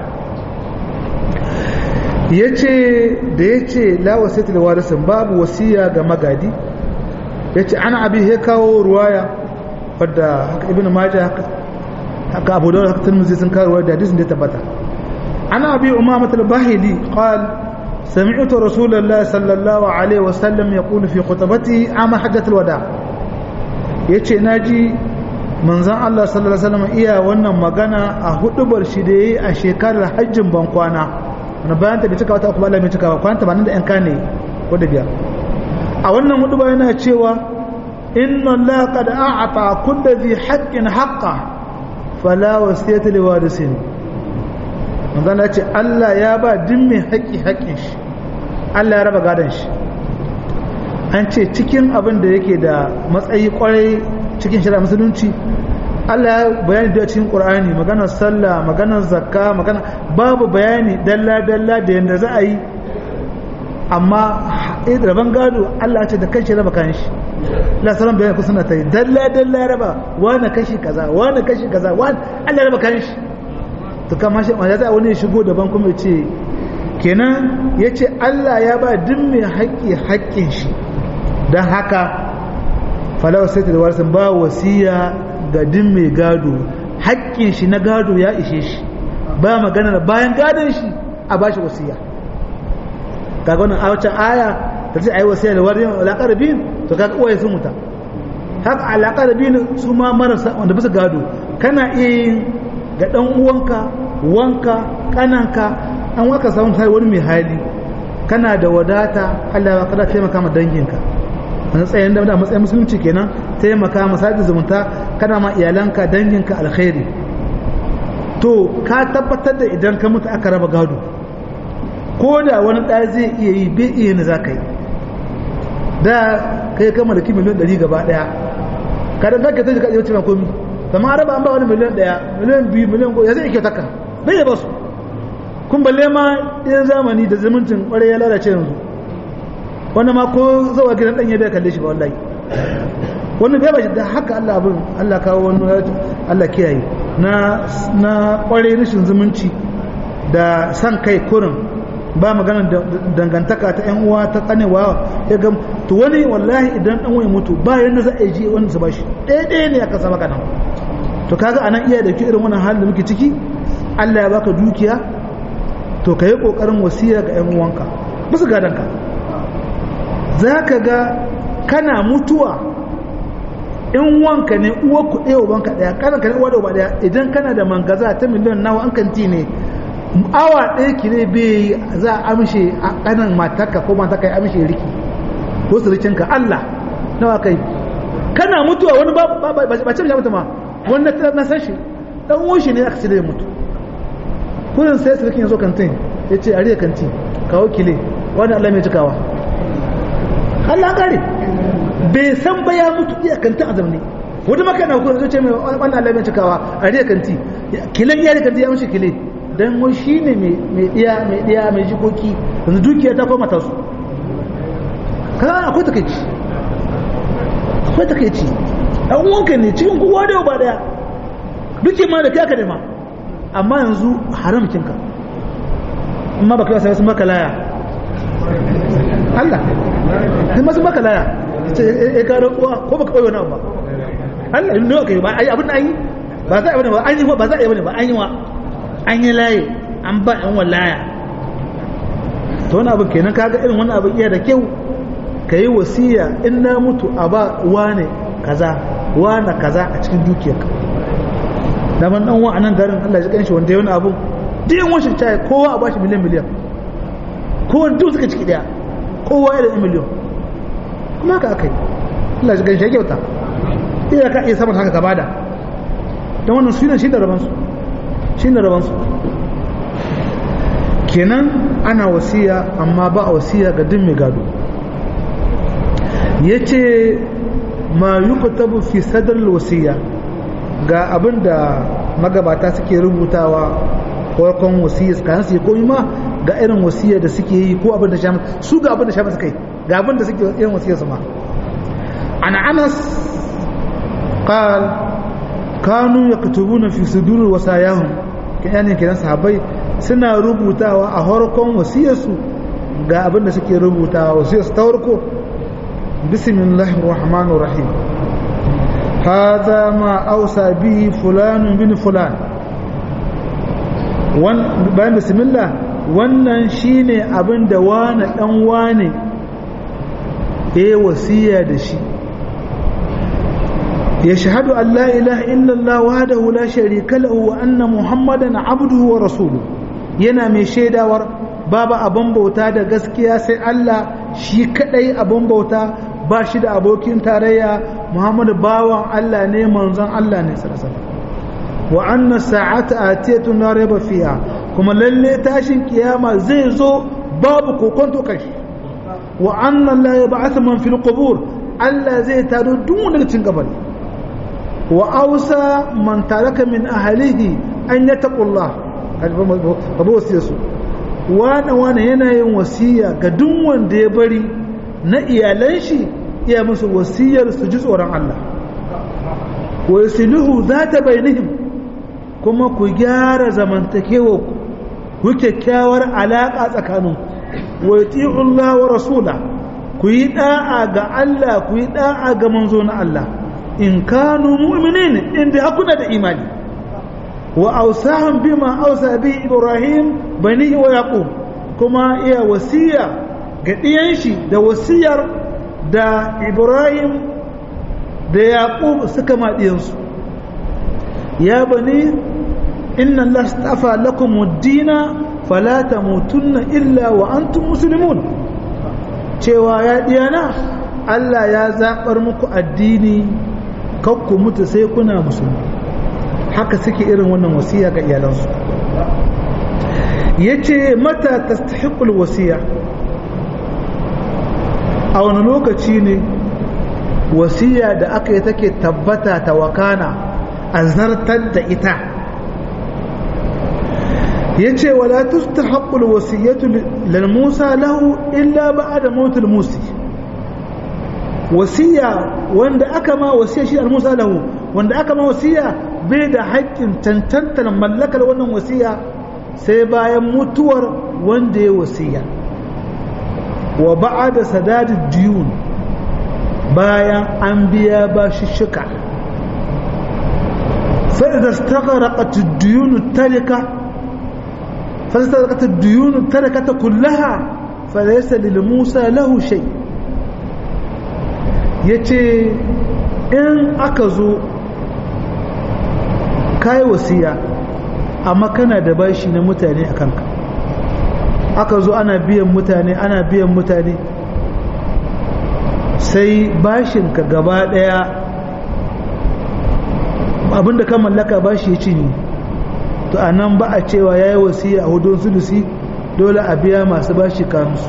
ya ce da ya ce la wasiyatu da warisin babu wasiya ga magadi ya ce ana abi ya kawo ruwaya wadda haka ibn majah haka abu da haka turmuzi sun kawo ruwaya da hadisin da ya tabbata عن أبي أمامة الباهلي قال سمعت رسول الله صلى الله عليه وسلم يقول في خطبته عام حجة الوداع yace naji manzon Allah sallallahu alaihi wasallam iya wannan magana a hudubar shi da yayi a shekarar hajjin bankwana wani bayan ta bai cika wata kuma Allah bai cika ba kwana 80 da yan kane ko da biyar a wannan hudubar yana cewa inna Allah qad a'ata kulli dhi haqqin haqqa fala wasiyata liwarisin manzana ce Allah ya ba din mai haƙƙi haƙƙin shi Allah ya raba gadon shi an ce cikin abin da yake da matsayi kwarai cikin shari'a musulunci Allah ya bayani da cikin Qur'ani maganar sallah maganar zakka magana babu bayani dalla dalla da yanda za a yi amma raban gado Allah ce da kanshi raba kan shi Allah sallan bayani ku suna ta yi dalla dalla raba wani kashi kaza wani kashi kaza wani Allah raba kan shi to kama shi wanda za wani ya shigo daban kuma ya ce kenan ya ce Allah ya ba duk mai haƙƙi haƙƙin shi don haka falawa sai ta da warisan ba wasiya ga duk mai gado haƙƙin shi na gado ya ishe shi ba maganar bayan gadon shi a bashi wasiya kaga wannan a wacce aya da ce ayi wasiya da wani alaƙarbin to kaga uwaye sun muta haka alaƙarbin su ma marasa wanda bisa gado kana iya yin ga ɗan uwanka wanka ƙananka an waka samun sai wani mai hali kana da wadata Allah ya kada taimaka ma danginka a matsayin da matsayin musulunci kenan taimaka ma sadi zumunta kana ma iyalanka danginka alkhairi to ka tabbatar da idan ka mutu aka raba gado ko da wani ɗaya zai iya yi bai iya ni za ka yi da kai ka mallaki miliyan ɗari gaba ɗaya ka da zaka ta jika ɗaya ce ma komi amma araba an ba wani miliyan ɗaya miliyan biyu miliyan goma ya zai iya taka bai ya basu kun balle ma ɗayan zamani da zumuncin ƙwarai ya lalace yanzu wanda ma ko zawa gidan ɗanye bai kalle shi ba wallahi wani bai bashi da haka Allah abin Allah kawo wani Allah kiyaye na na ƙwarai rashin zumunci da san kai kurin ba maganar dangantaka ta yan uwa ta kanewa ya ga to wani wallahi idan dan wani mutu ba yanda za a ji wani su bashi ɗaya ɗaya ne aka sama kana to kaga anan iya da irin wannan halin da muke ciki Allah ya baka dukiya to ka yi ƙoƙarin wasiya ga 'yan uwanka bisa gadonka za ka ga kana mutuwa in wanka ne uwa ku ɗaya ubanka ɗaya ƙananka ne uwa da uba ɗaya idan kana da mangaza ta miliyan nawa an kanti ne awa ɗaya ki ne bai za a amshe a ƙanan matarka ko matarka ya amshe riki ko surikinka Allah nawa kai kana mutuwa wani ba ce mutu ma wanda na san shi dan uwan shi ne aka cire mutu kullum sai surikin ya zo kantin ya ce a riya kanti kawo kile wani Allah mai cikawa Allah kare bai san ba ya mutu iya kantin a zamani wata maka na kullum zai ce mai wani Allah mai cikawa a riya kanti kilen iya riya kanti ya mashi kile dan wai shi ne mai diya mai diya mai jikoki yanzu dukiya ta koma tasu kaga akwai takeici akwai takeici dan uwanka ne cikin kowa da ba daya duke ma da kai aka nema amma yanzu haram kinka amma baka yasa sun maka laya Allah sai masu maka laya ya karo uwa ko baka koyo na ba Allah ne kai ba ai abin an yi ba za a yi ba an yi ba za a yi ba an yi wa an yi laye an ba yan wallaya to wani abin kenan kaga irin wani abin iya da kyau ka yi wasiya in na mutu a ba wane kaza wane kaza a cikin dukiyarka da man dan wa nan garin Allah ya kan shi wanda ya wani abu duk yan washin ta kowa a bashi miliyan miliyan kowa duk suka ciki daya kowa ya da miliyan kuma haka akai Allah ya kan shi ya kyauta idan ka iya saman haka ka bada don wannan sunan shi da rabansu shi da rabansu kenan ana wasiya amma ba a wasiya ga duk mai gado ya ce ma yi kutabu fi sadar wasiya ga abin da magabata suke rubutawa farkon wasiya kan su yi koyi ma ga irin wasiya da suke yi ko abin da sha su ga abin da sha suka yi ga abin da suke irin wasiya su ma ana anas qal kanu yaktubuna fi sudur wasayahum kiyanin kiran sahabbai suna rubutawa a farkon wasiyarsu ga abin da suke rubutawa wasiyarsu ta farko bismillahir rahmanir rahim هذا ما أوصى به فلان بن فلان bayan bismillah wannan shine abin da wane dan wane ya wasiya da shi ya shahadu an la ilaha illallah wahdahu la sharika lahu wa anna muhammadan abduhu wa rasuluhu yana mai shaidawar babu abin bauta da gaskiya sai Allah shi kadai abin bauta ba shi da abokin tarayya muhammadu bawan Allah ne manzon Allah ne sarasala wa anna sa'ata atiyatu la rayba fiha kuma lalle tashin kiyama zai zo babu kokonto kashi wa anna la yab'ath man fil qubur Allah zai taro duk wanda cikin kabari wa ausa man taraka min ahlihi an yattaqullah babu wasiyarsu wane wane yana yin wasiya ga duk wanda ya bari na iyalan shi iya musu wasiyar su ji tsoron Allah wa yasiluhu zata bainihim kuma ku gyara zamantakewa ku ku kyakkyawar alaka tsakanin wa yuti'u Allah wa rasula ku yi da'a ga Allah ku yi da'a ga manzo na Allah in kanu mu'minin inda hakuna da imani wa ausahum bima ausa bi ibrahim banihi wa yaqub kuma iya wasiya ga ɗiyan shi da wasiyar da ibrahim da yaqub suka ma ɗiyansu ya bani inna allah astafa lakum ad-dina fala tamutunna illa wa antum muslimun cewa ya ɗiyana Allah ya zaɓar muku addini kakku mutu sai kuna musulmi haka suke irin wannan wasiya ga iyalansu ya ce mata ta wasiya a wani lokaci ne wasiya da aka yi take tabbata ta wakana a zartar da ita ya ce wala tusta haƙul wasiyyatu lal musa lahu illa ba da motul musi wasiya wanda aka ma wasiya shi al-musa lahu wanda aka ma wasiya bai da haƙƙin tantantar mallakar wannan wasiya sai bayan mutuwar wanda ya wasiya wa ba'ada sadadi diyun bayan an biya bashi shika fa idza istaghraqat ad-diyun tarika fa istaghraqat ad-diyun tarakata kullaha falaysa lil musa lahu shay' ya ce in aka zo kayi wasiya amma kana da bashi na mutane a kanka aka zo ana biyan mutane ana biyan mutane sai bashinka gaba daya abinda ka mallaka bashi ya cinye to a nan ba a cewa ya yi wasiya a hudun sulusi dole a biya masu bashi kansu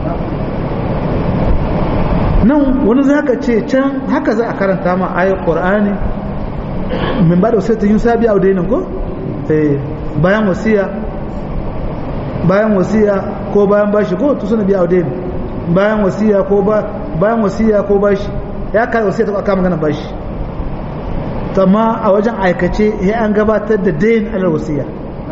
nan wani za ka ce can haka za a karanta ma ayar ƙor'ani min ba da wasu yin sabi a dainin ko bayan wasiya bayan wasiya ko bayan bashi ko tu suna biya a dainin bayan wasiya ko bayan wasiya ko bashi ya kare wasiya ta aka magana bashi amma a wajen aikace ya an gabatar da dain alal wasiya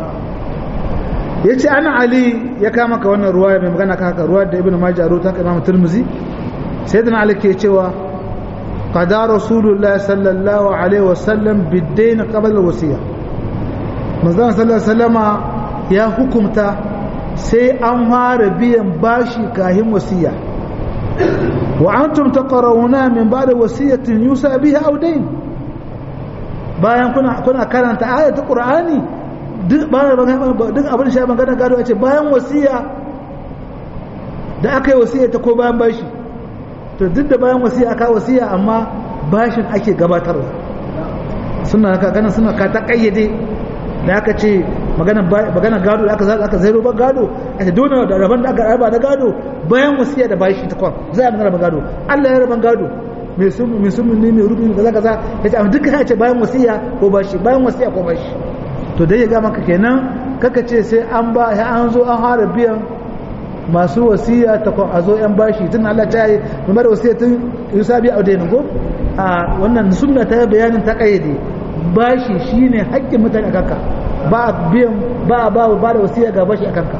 ya ce ana ali ya kama ka wannan ruwa mai magana ka haka ruwa da ibn majah ruwa ta imam turmuzi سيدنا علي ke cewa qada rasulullah sallallahu alaihi wasallam biddain qabla alwasiya manzon sallallahu alaihi wasallama ya hukumta sai an fara biyan bashi kahin wasiya wa antum taqrawuna min ba'da wasiyatin yusa biha aw dayn bayan kuna kuna karanta ayatul qur'ani duk bayan duk abin shi magana gado a ce bayan wasiya da aka yi wasiya ta ko bayan bashi to duk da bayan wasiya aka wasiya amma bashin ake gabatarwa suna haka ganin suna ka ta kayyade da aka ce magana magana gado da aka za aka zairo ba gado a ce dole da rabon da aka raba da gado bayan wasiya da bashi ta kwan za a magana gado Allah ya raban gado mai sun mai sun ne mai rubi kaza kaza ya ce amma duka ya ce bayan wasiya ko bashi bayan wasiya ko bashi to dai ya ga maka kenan kaka ce sai an ba an zo an fara biyan masu wasiya ta a zo yan bashi tun Allah ta yi mai da wasiya tun yusa biya a dainin ko a wannan sunna ta bayanin ta kayyade bashi shine haƙƙin mutane a kanka ba biyan ba ba ba da wasiya ga bashi a kanka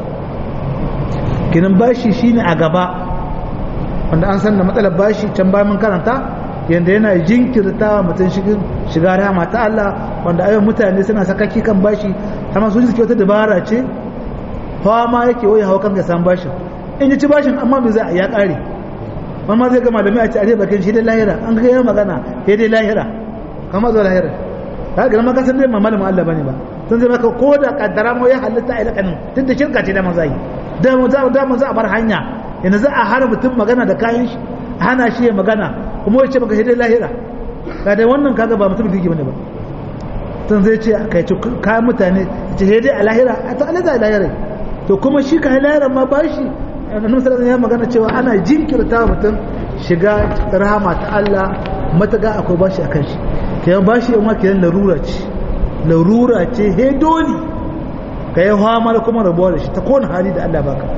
kinan bashi shine a gaba wanda an san da matsalar bashi can bayan mun karanta yanda yana jinkirta mutum shiga rama ta Allah wanda ayyukan mutane suna sakaki kan bashi amma su suke wata dabara ce hawa ma yake wai hawa kan ga san bashin in ji ci bashin amma me za a ya kare amma zai ga malamai a ce a bakin shi dai lahira an ga yana magana sai dai lahira kama zo lahira ka ga maka san dai malamin Allah bane ba sun zai maka ko da kaddara mu ya halitta a ilakanin tun da shirka ce da manzai da mu za da mu za a bar hanya yanzu za a har mutum magana da kayan shi hana shi ya magana kuma ya ce maka sai dai lahira ka dai wannan kaga ba mutum kirki bane ba tun zai ce kai ci kayan mutane ce sai dai a lahira a ta alaza a lahira to kuma shi ka lahira ma ba shi annabi sallallahu ya magana cewa ana jinkirta mutum shiga rahama ta Allah mataga akwai bashi akan shi kayan bashi yan wake larura ce larura ce he dole ka yi hamar kuma rabuwa da shi ta kowane hali da Allah baka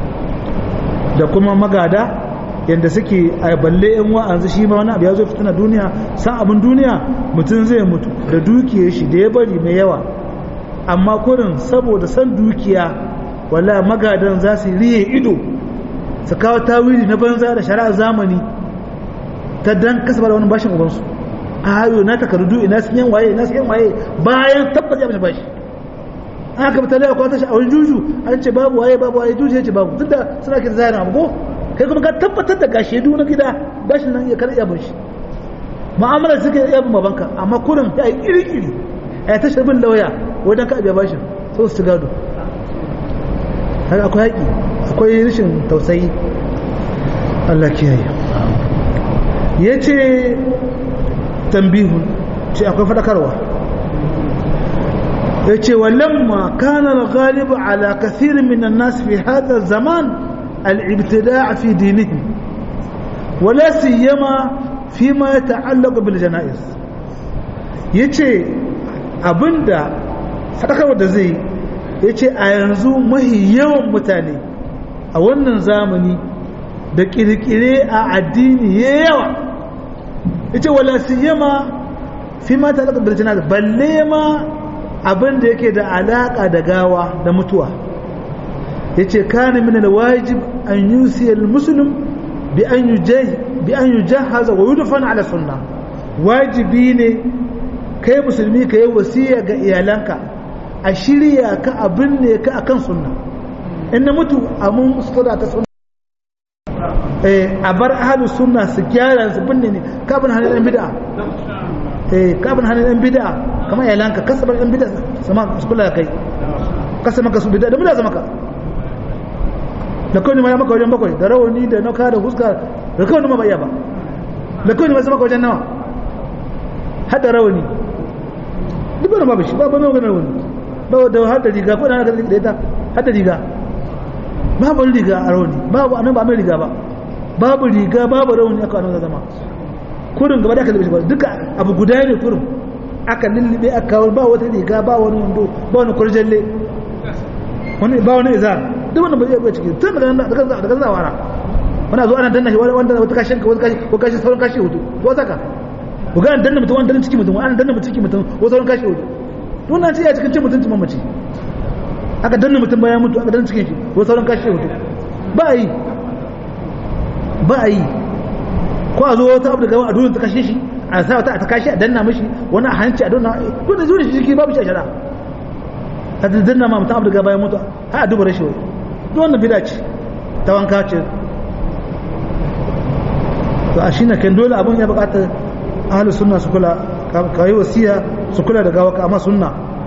da kuma magada yadda suke a balle yan wa'anzu shi ma wani abu ya zo fitina duniya san abin duniya mutum zai mutu da dukiyar shi da ya bari mai yawa amma kurin saboda san dukiya wala magadan za su riye ido su kawo tawili na banza da shari'ar zamani ta dan kasaba da wani bashin ubansu ayo na takardu ina sun yan waye ina sun yan waye bayan tabbas ya bashi bashi aka fita da kwata shi a wani juju an ce babu waye babu waye juju ya ce babu tunda suna ke zahirin abu ko kai kuma ka tabbatar da gashi du na gida bashin nan ya kada iya bashi mu'amalar suke iya bin babanka amma kurin ya yi iri-iri a ta shabin lauya wajen ka abiya bashin sau su gado haka akwai haƙi akwai rashin tausayi Allah kiyaye ya ce tambihun ce akwai faɗakarwa ya ce walamma kanar galibu ala kathirin minan nasu fi hada zaman al'ibtida fi dinihim wala siyama fi ma ya ta'allaka bil jana'iz yace abinda sadakarwa da zai yace a yanzu mahi yawan mutane a wannan zamani da kirkire a addini ya yawa yace wala siyama fi ma ta'allaka bil jana'iz balle ma abinda yake da alaka da gawa da mutuwa yace kana min alwajib an yusi almuslim bi an yujahi bi an yujahhaza wa yudfana ala sunna wajibi ne kai musulmi ka yi wasiya ga iyalanka a shirya ka abin ne ka akan sunna in na mutu a mun sutura ta sunna eh a bar ahlus sunna su gyara su binne ne kafin hannun yan bid'a eh kafin hannun yan bid'a kamar iyalanka kasabar yan bid'a sama su kula da kai kasa maka su bid'a da bid'a zama ka da kawai ma ya maka wajen bakwai da rawani da nauka da huska da kawai ma ba iya ba da kawai ma maka wajen nawa hada rawani duk wani babu shi ba ba mai wajen rawani ba da hada riga ko da hada da ita hada riga babu riga a rawani babu anan ba mai riga ba babu riga babu rawani aka anan zama kurin gaba da aka lubi duka abu guda ne kurin aka lullube aka kawo ba wata riga ba wani wando ba wani kurjalle wani ba wani izar duk wannan ba zai bai ciki tun daga daga daga zawara wani zo ana danna shi wanda wata kashin ka wata kashi ko kashi sauran kashi hudu ko saka ku ga danna mutum wanda danna ciki mutum ana danna mutum ciki mutum ko sauran kashi hudu to wannan ce ya cikin cin mutunci mamaci aka danna mutum bayan mutu aka danna cikin shi ko sauran kashi hudu ba a yi ba a yi ko a zo wata abu daga a dole ta kashe shi a sa wata ta kashi a danna mishi wani a hanci a danna ko da zuwa shi jiki babu shi a shara a danna ma mutum abu daga bayan mutu har a duba rashin wai duk wannan bida ce ta wanka ce to a shi na kan dole abin ya bukata ahalus sunna su kula ka yi wasiya su kula da gawa amma sunna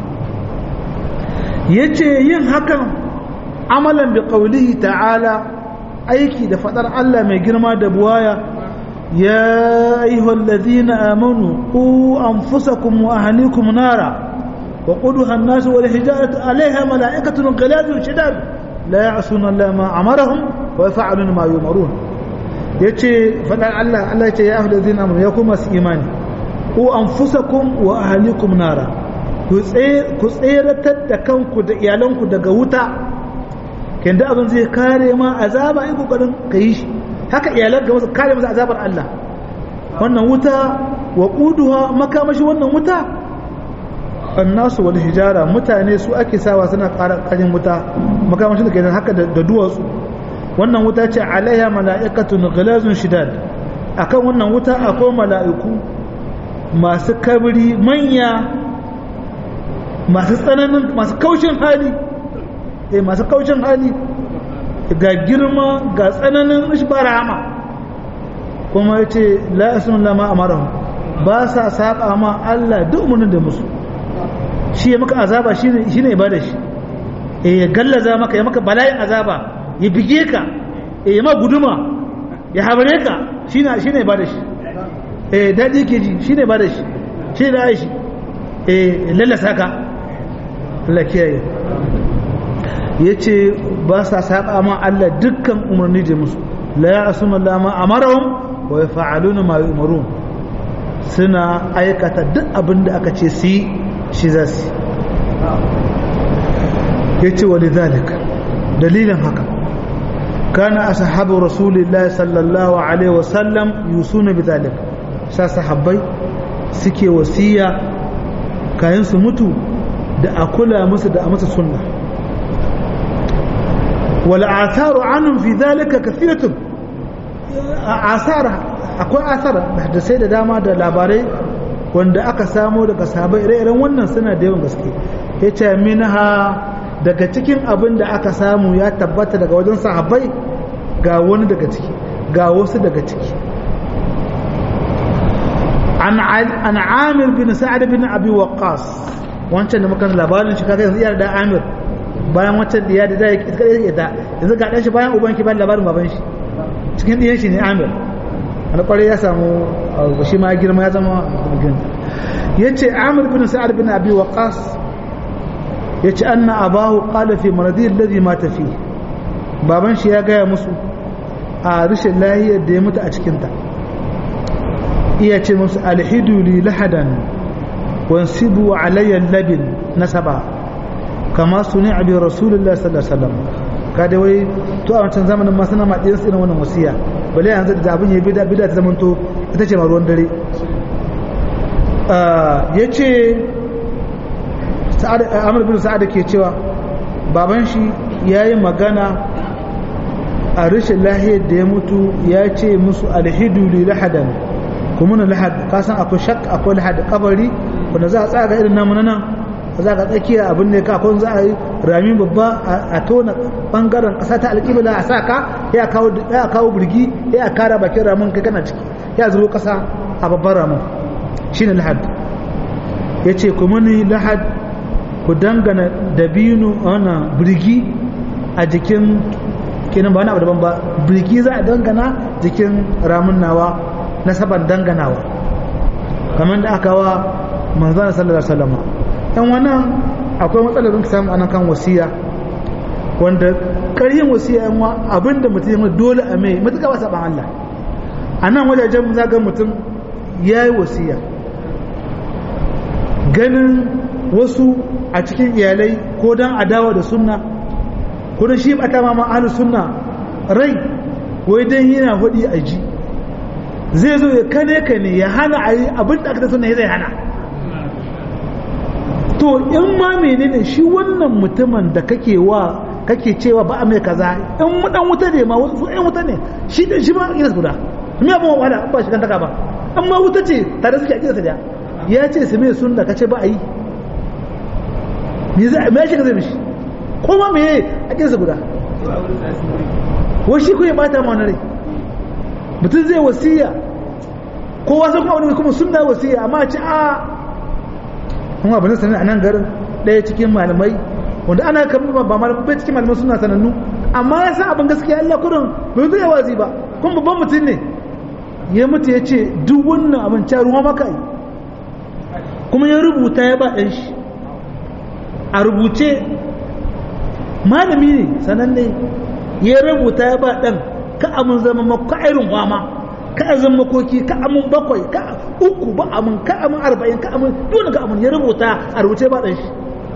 yace yin hakan amalan bi qawlihi ta'ala aiki da fadar Allah mai girma da buwaya ya ayyuhal ladhina amanu qu anfusakum wa ahlikum nara wa quduha an-nas wal hijaratu 'alayha mala'ikatun ghaladun shidad la ya'suna Allah ma amarahum wa yaf'aluna ma yumarun yace fadar Allah Allah yace ya ayyuhal ladhina amanu ya kuma su imani qu anfusakum wa ahlikum nara ku tseratar da kanku da iyalanku daga wuta kenda abin zai kare ma azaba in kokarin ka yi shi haka iyalan ga wasu kare masa azabar Allah wannan wuta wa quduha makamashi wannan wuta annasu wal hijara mutane su ake sawa suna ƙara ƙarin wuta makamashin da ke haka da duwatsu wannan wuta ce alaiha mala'ikatun ghilazun shidad akan wannan wuta akwai mala'iku masu kabri manya masu tsananin masu kaushin hali eh masu kaushin hali ga girma ga tsananin ishbarama kuma yace la asmun lama amarahu ba sa saba ma Allah duk umarnin da musu shi ya maka azaba shine shine ibada shi eh ya gallaza maka ya maka bala'in azaba ya bige ka eh ya ma guduma ya habare ka shine shine ibada shi eh dadi ke ji shine ibada shi shi da aishi eh lallasa ka Allah kiyaye ya ce ba sa saba ma Allah dukkan umarni da musu la ya asuna Allah ma amarahum wa yaf'aluna ma yu'marun suna aikata duk abin da aka ce su yi shi za su ya ce wa lidhalik dalilin haka kana ashabu rasulillahi sallallahu alaihi wasallam yusuna bidhalik sa sahabbai suke wasiya kayan su mutu da a kula musu da a masa sunna wal atharu anhum fi dhalika kathiratun asara akwai asara da sai da dama da labarai wanda aka samo daga sahabai ire-iren wannan suna da yawan gaske ya ce minha daga cikin abin da aka samu ya tabbata daga wajen sahabai ga wani daga ciki ga wasu daga ciki an amir bin sa'ad bin abi waqqas wancan da muka labarin shi kaga yanzu iyar da amir bayan wancan da ya da zai kada ya da yanzu ga dan shi bayan uban ki bayan labarin baban shi cikin diyan shi ne amir wani kwarai ya samu shi ma girma ya zama yace amir bin sa'ad bin abi waqqas yace anna abahu qala fi maradi alladhi mata fi baban shi ya gaya musu a rashin lahiyar da ya mutu a cikinta iya ce musu alhidu li lahadan wansibu alayya labin nasaba kama suni abi rasulullah sallallahu alaihi wasallam kada wai to a wancan zamanin ma suna maɗiyar irin wannan wasiya bale yanzu da abin ya bida bida ta zamanto ita ce ma ruwan dare ya ce amur bin sa'ad ke cewa baban shi ya yi magana a rashin lahiyar da ya mutu ya ce musu alhidu li lahadan kuma na lahad kasan akwai shak akwai lahad kabari wanda za a tsaga irin namu nan za ka tsakiya abin ne ka za a yi rami babba a tona bangaren kasa ta alƙibla a sa ka ya kawo ya kawo burgi ya kara bakin ramin kai kana ciki ya zubo kasa a babban ramin shine lahad yace kuma ni lahad ku dangana dabino ana burgi a jikin kenan ba wani abu daban ba birki za a dangana jikin ramin nawa na saban danganawa kamar da aka wa manzana sallallahu alaihi wasallam dan wannan akwai matsalar da samu anan kan wasiya wanda ƙaryin wasiya yan wa abinda mutum ya dole a mai mutuka ba saban Allah a nan wajajen zaga mutum ya yi wasiya ganin wasu a cikin iyalai ko don adawa da sunna kuma shi bata ma ma'alu sunna rai wai dan yana hudi a ji zai zo ya kane ka ne ya hana a yi abin da aka ta sunna zai hana to in ma menene shi wannan mutumin da kake wa kake cewa ba a mai kaza in mu dan wuta ne ma wasu ɗan wuta ne shi da shi ma ina guda me abin wa wala ba shi kan taka ba amma wuta ce tare suke a kisa da ya ce su mai sunna kace ba a yi me zai me shi ka zai mishi kuma me a kinsa guda wai shi ko ya bata ma wani rai mutum zai wasiya kowa sun kuma wani kuma sunna wasiya amma a ci a kuma abin sanin a nan garin ɗaya cikin malamai wanda ana kamar ba malamai bai cikin malamai suna sanannu amma ya san abin gaskiya Allah kurin bai zai wazi ba kuma babban mutum ne ya mutu ya ce duk wannan abin ca ruwa maka yi kuma ya rubuta ya ba ɗan shi a rubuce malami ne sananne ya rubuta ya ba ɗan ka amin zama maka irin wama ka azan makoki ka amin bakwai ka uku ba amin ka amin arba'in ka amin dole ka amin ya rubuta a rubuce ba ɗan shi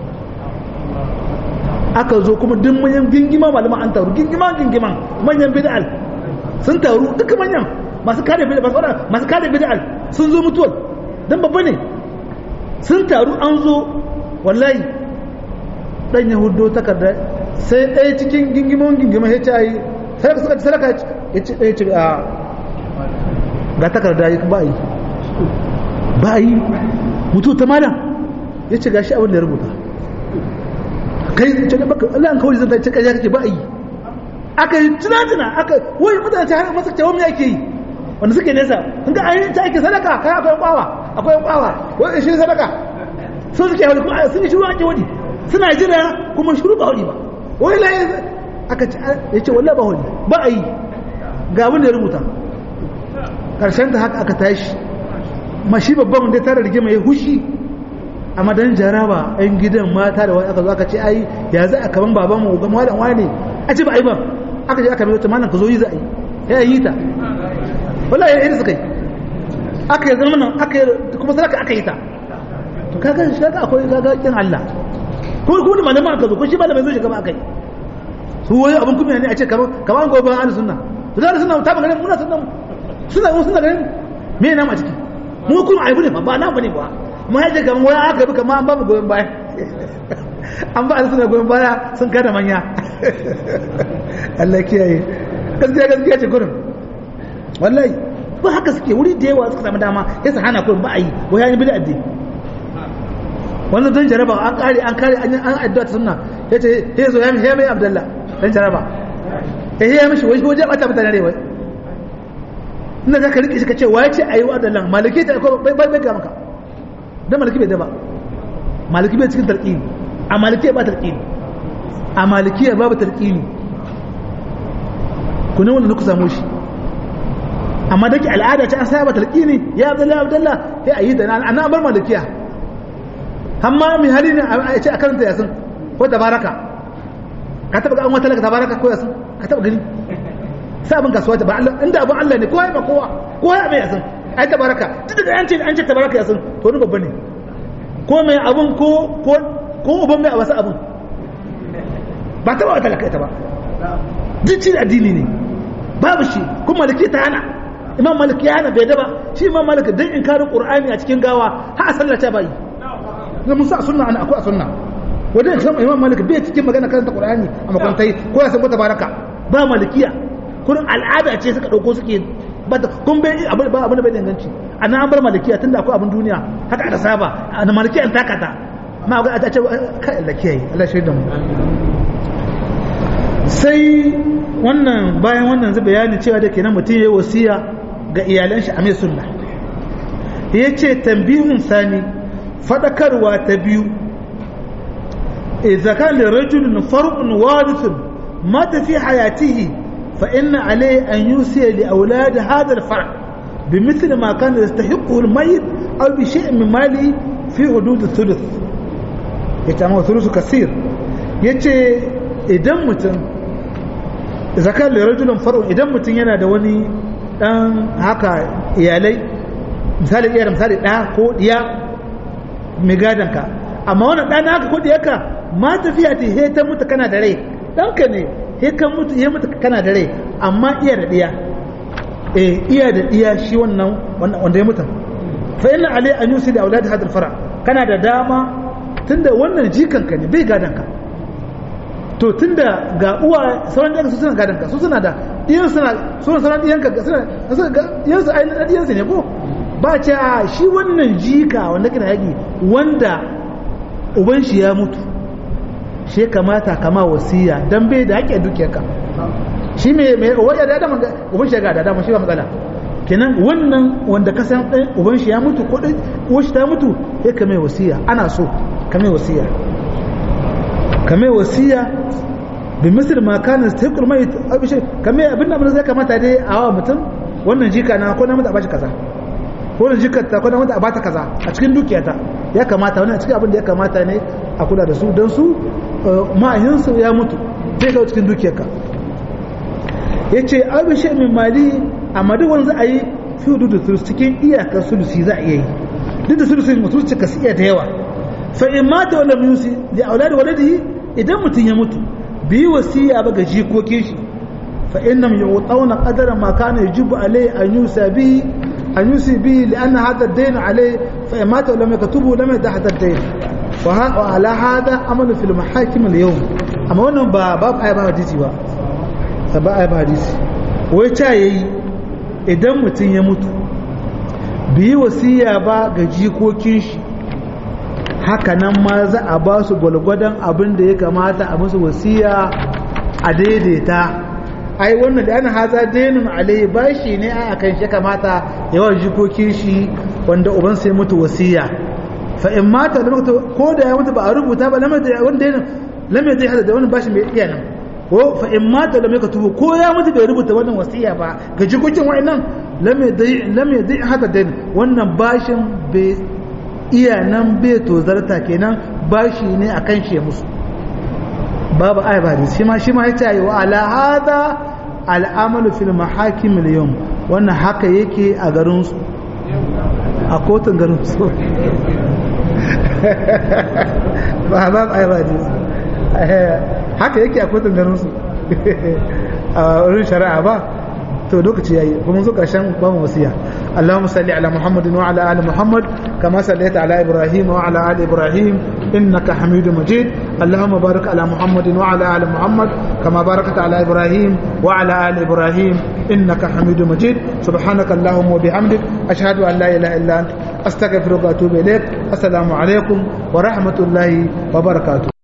aka zo kuma duk manyan gingima malama an taru gingima gingiman manyan bid'al sun taru duka manyan masu kare bid'al masu kare bid'al sun zo mutuwar dan babba ne sun taru an zo wallahi dan yahudo takarda sai ɗaya cikin gingimon gingima ya ce yi sadaka suka ci sadaka ya ce ɗaya ce a ga takarda ya ba yi ba yi mutu ta malam ya ce gashi abin da ya rubuta kai ce da baka Allah an kawai zan ta ce kaje kake ba yi aka yi tunatuna aka wai mutane ta har masa cewa me ake yi wanda suke nesa in ga ayin ta ake sadaka kai akwai kwawa akwai kwawa wai shi sadaka so suke hauri kuma sun yi shiru an ki wani suna jira kuma shiru ba hauri ba wai la aka ce ya ce wallahi ba hauri ba a yi ga abin da ya rubuta karshen ta haka aka tashi mashi babban wanda ya tara rigima ya hushi a madan jaraba yan gidan mata da wani aka zo aka ce ai ya za a kaman baban mu ga malam wani a ce ba ai ba aka je aka mai wata malam ka zo yi za a yi ya yi ta wallahi ya yi suka yi aka yi zama nan aka yi kuma sadaka aka yi ta to kaga shi kaga akwai kaga kin Allah ko ko da malaman aka zo ko shi malamin zo shiga ba aka yi su wai abin kuma ne a ce kaman kaman gobe an sunna to da sunna ta magana muna sunna suna suna ganin me na ma ciki mu kuma aibu ne ba na bane ba amma yaje kaman wai aka bi kaman an ba mu goyen baya an ba suna goyen baya sun kada manya Allah kiyaye gaskiya gaskiya ce gurin wallahi ba haka suke wuri da yawa suka samu dama ya sa hana kullum ba a yi wai yayin bid'a addini wannan don jaraba an kare an kare an an addu'a ta sunna yace he zo ya mai abdullah dan jaraba eh ya mishi wai waje bata mutane ne wai inda zaka rike shi kace wai ce ayi wa abdullah maliki ta ko bai bai ga maka dan maliki bai da ba maliki bai cikin tarqini a maliki ba tarqini a maliki babu tarqini ku ne wanda ku samu shi amma dake al'ada ta an saba tarqini ya abdullah abdullah sai ayi da ana bar malikiya amma mai hali ne a ce a karanta yasin ko tabaraka ka taba ga an wata laka tabaraka ko yasin ka taba gani sai abin kasuwa ta ba Allah inda abin Allah ne kowa ya ba kowa kowa ya bai yasin ai tabaraka duk da an ce an ce tabaraka yasin to ni babba ne ko mai abin ko ko ko uban mai a wasu abin ba taba wata laka ita ba duk ci addini ne babu shi kuma maliki ta hana imam maliki ya hana bai daba shi imam maliki dan in karin qur'ani a cikin gawa har a sallata bai na musa a sunna ana akwai a sunna wajen kan imam malik bai cikin magana karanta qur'ani a makwantai ko ya san baraka ba malikiya kurin al'ada ce suka dauko suke ba kun bai abin ba abin da bai danganci ana an bar malikiya tunda akwai abin duniya haka aka saba ana malikiya an takata ma ga a ce kai Allah kiyaye Allah shi da mu sai wannan bayan wannan zai bayani cewa da kenan mutum yayi wasiya ga iyalan shi a mai sunna yace tambihun sani fadakarwa ta biyu idza kana lirajulin far'un warithun mata fi hayatihi fa inna alayhi an yusiya li awlad hadha al-far' bimithli ma kana yastahiqu al-mayyit aw bi shay'in min mali fi hudud al-thuluth yace amma thuluth kaseer yace idan mutum idza kana lirajulin far'un idan mutum yana da wani dan haka iyalai misali iyar misali da ko diya mai gadonka amma wani ɗana aka kudi yaka ma tafiya ta he ta mutu kana da rai ɗanka ne he kan mutu he mutu kana da rai amma iya da ɗiya eh iya da ɗiya shi wannan wanda ya mutu fa inna alai an yusi da aulad hadal fara kana da dama tunda wannan jikanka ne bai gadonka to tunda ga uwa sauran ɗiyanka su suna gadonka su suna da ɗiyan suna suna sauran ɗiyanka suna ɗiyan su ainihin ɗiyan su ne ko ba ce a shi wannan jika wanda kana yaki wanda uban shi ya mutu shi kamata kama wasiya dan bai da haƙƙin dukiyarka shi mai mai waya da dama uban shi ga da dama shi ba matsala kenan wannan wanda ka san ɗan uban shi ya mutu ko ɗan uwan shi ta mutu sai ka mai wasiya ana so ka mai wasiya ka mai wasiya bi misir ma kana sai mai abishe ka mai abin da zai kamata dai a wa mutum wannan jika na ko na mutu a bashi kaza ko da jikarta ko da wanda a bata kaza a cikin dukiyata ya kamata wani a cikin abin da ya kamata ne a kula da su don su ma'ahinsu ya mutu zai kawo cikin dukiyarka ya ce abin shi min mali a madawan za a yi fi hudu da cikin iyakar sulusi za a iya yi duk da sulusi mutu cika su iya da yawa fa in mata wala musi da auladi waladihi idan mutum ya mutu bi wasiya ba ga jikokin shi fa innam yu'tawna qadara ma kana yajibu alayhi an yusa bihi أن يوصي به لأن هذا الدين عليه فإن مات ولم يكتبه لم يدع هذا الدين وعلى هذا أمل في المحاكم اليوم أما أنه باب آية باب حديثي با باب آية باب حديثي ويتايي idan mutum ya mutu biyi wasiya ba ga jikokin shi haka nan ma za a ba su gwalgwadon abin da ya kamata a musu wasiya a daidaita ai wannan da ana haza dainin alai bashi ne a kan shi kamata yawan jikokin shi wanda uban sai mutu wasiya fa in mata da mutu ko da ya mutu ba a rubuta ba lamar da wanda dainin lamar da hada da wannan bashi mai iya nan ko fa in mata da mai tubu ko ya mutu bai rubuta wannan wasiya ba ga jikokin wa'annan lamar da lamar da hada dainin wannan bashin bai iya nan bai tozarta kenan bashi ne akan shi ya musu babu aya ba shi ma shi ma ya ce wa ala hada al'amalu fil mahakim al-yawm wannan haka yake a garin su a kotun garin su ba ba aya ba haka yake a kotun garin su a wurin shari'a ba to lokaci yayi kuma zo karshen ba mu wasiya اللهم صل على محمد وعلى ال محمد كما صليت على ابراهيم وعلى ال ابراهيم انك حميد مجيد اللهم بارك على محمد وعلى ال محمد كما باركت على ابراهيم وعلى ال ابراهيم انك حميد مجيد سبحانك اللهم وبحمدك اشهد ان لا اله الا انت استغفرك واتوب اليك السلام عليكم ورحمه الله وبركاته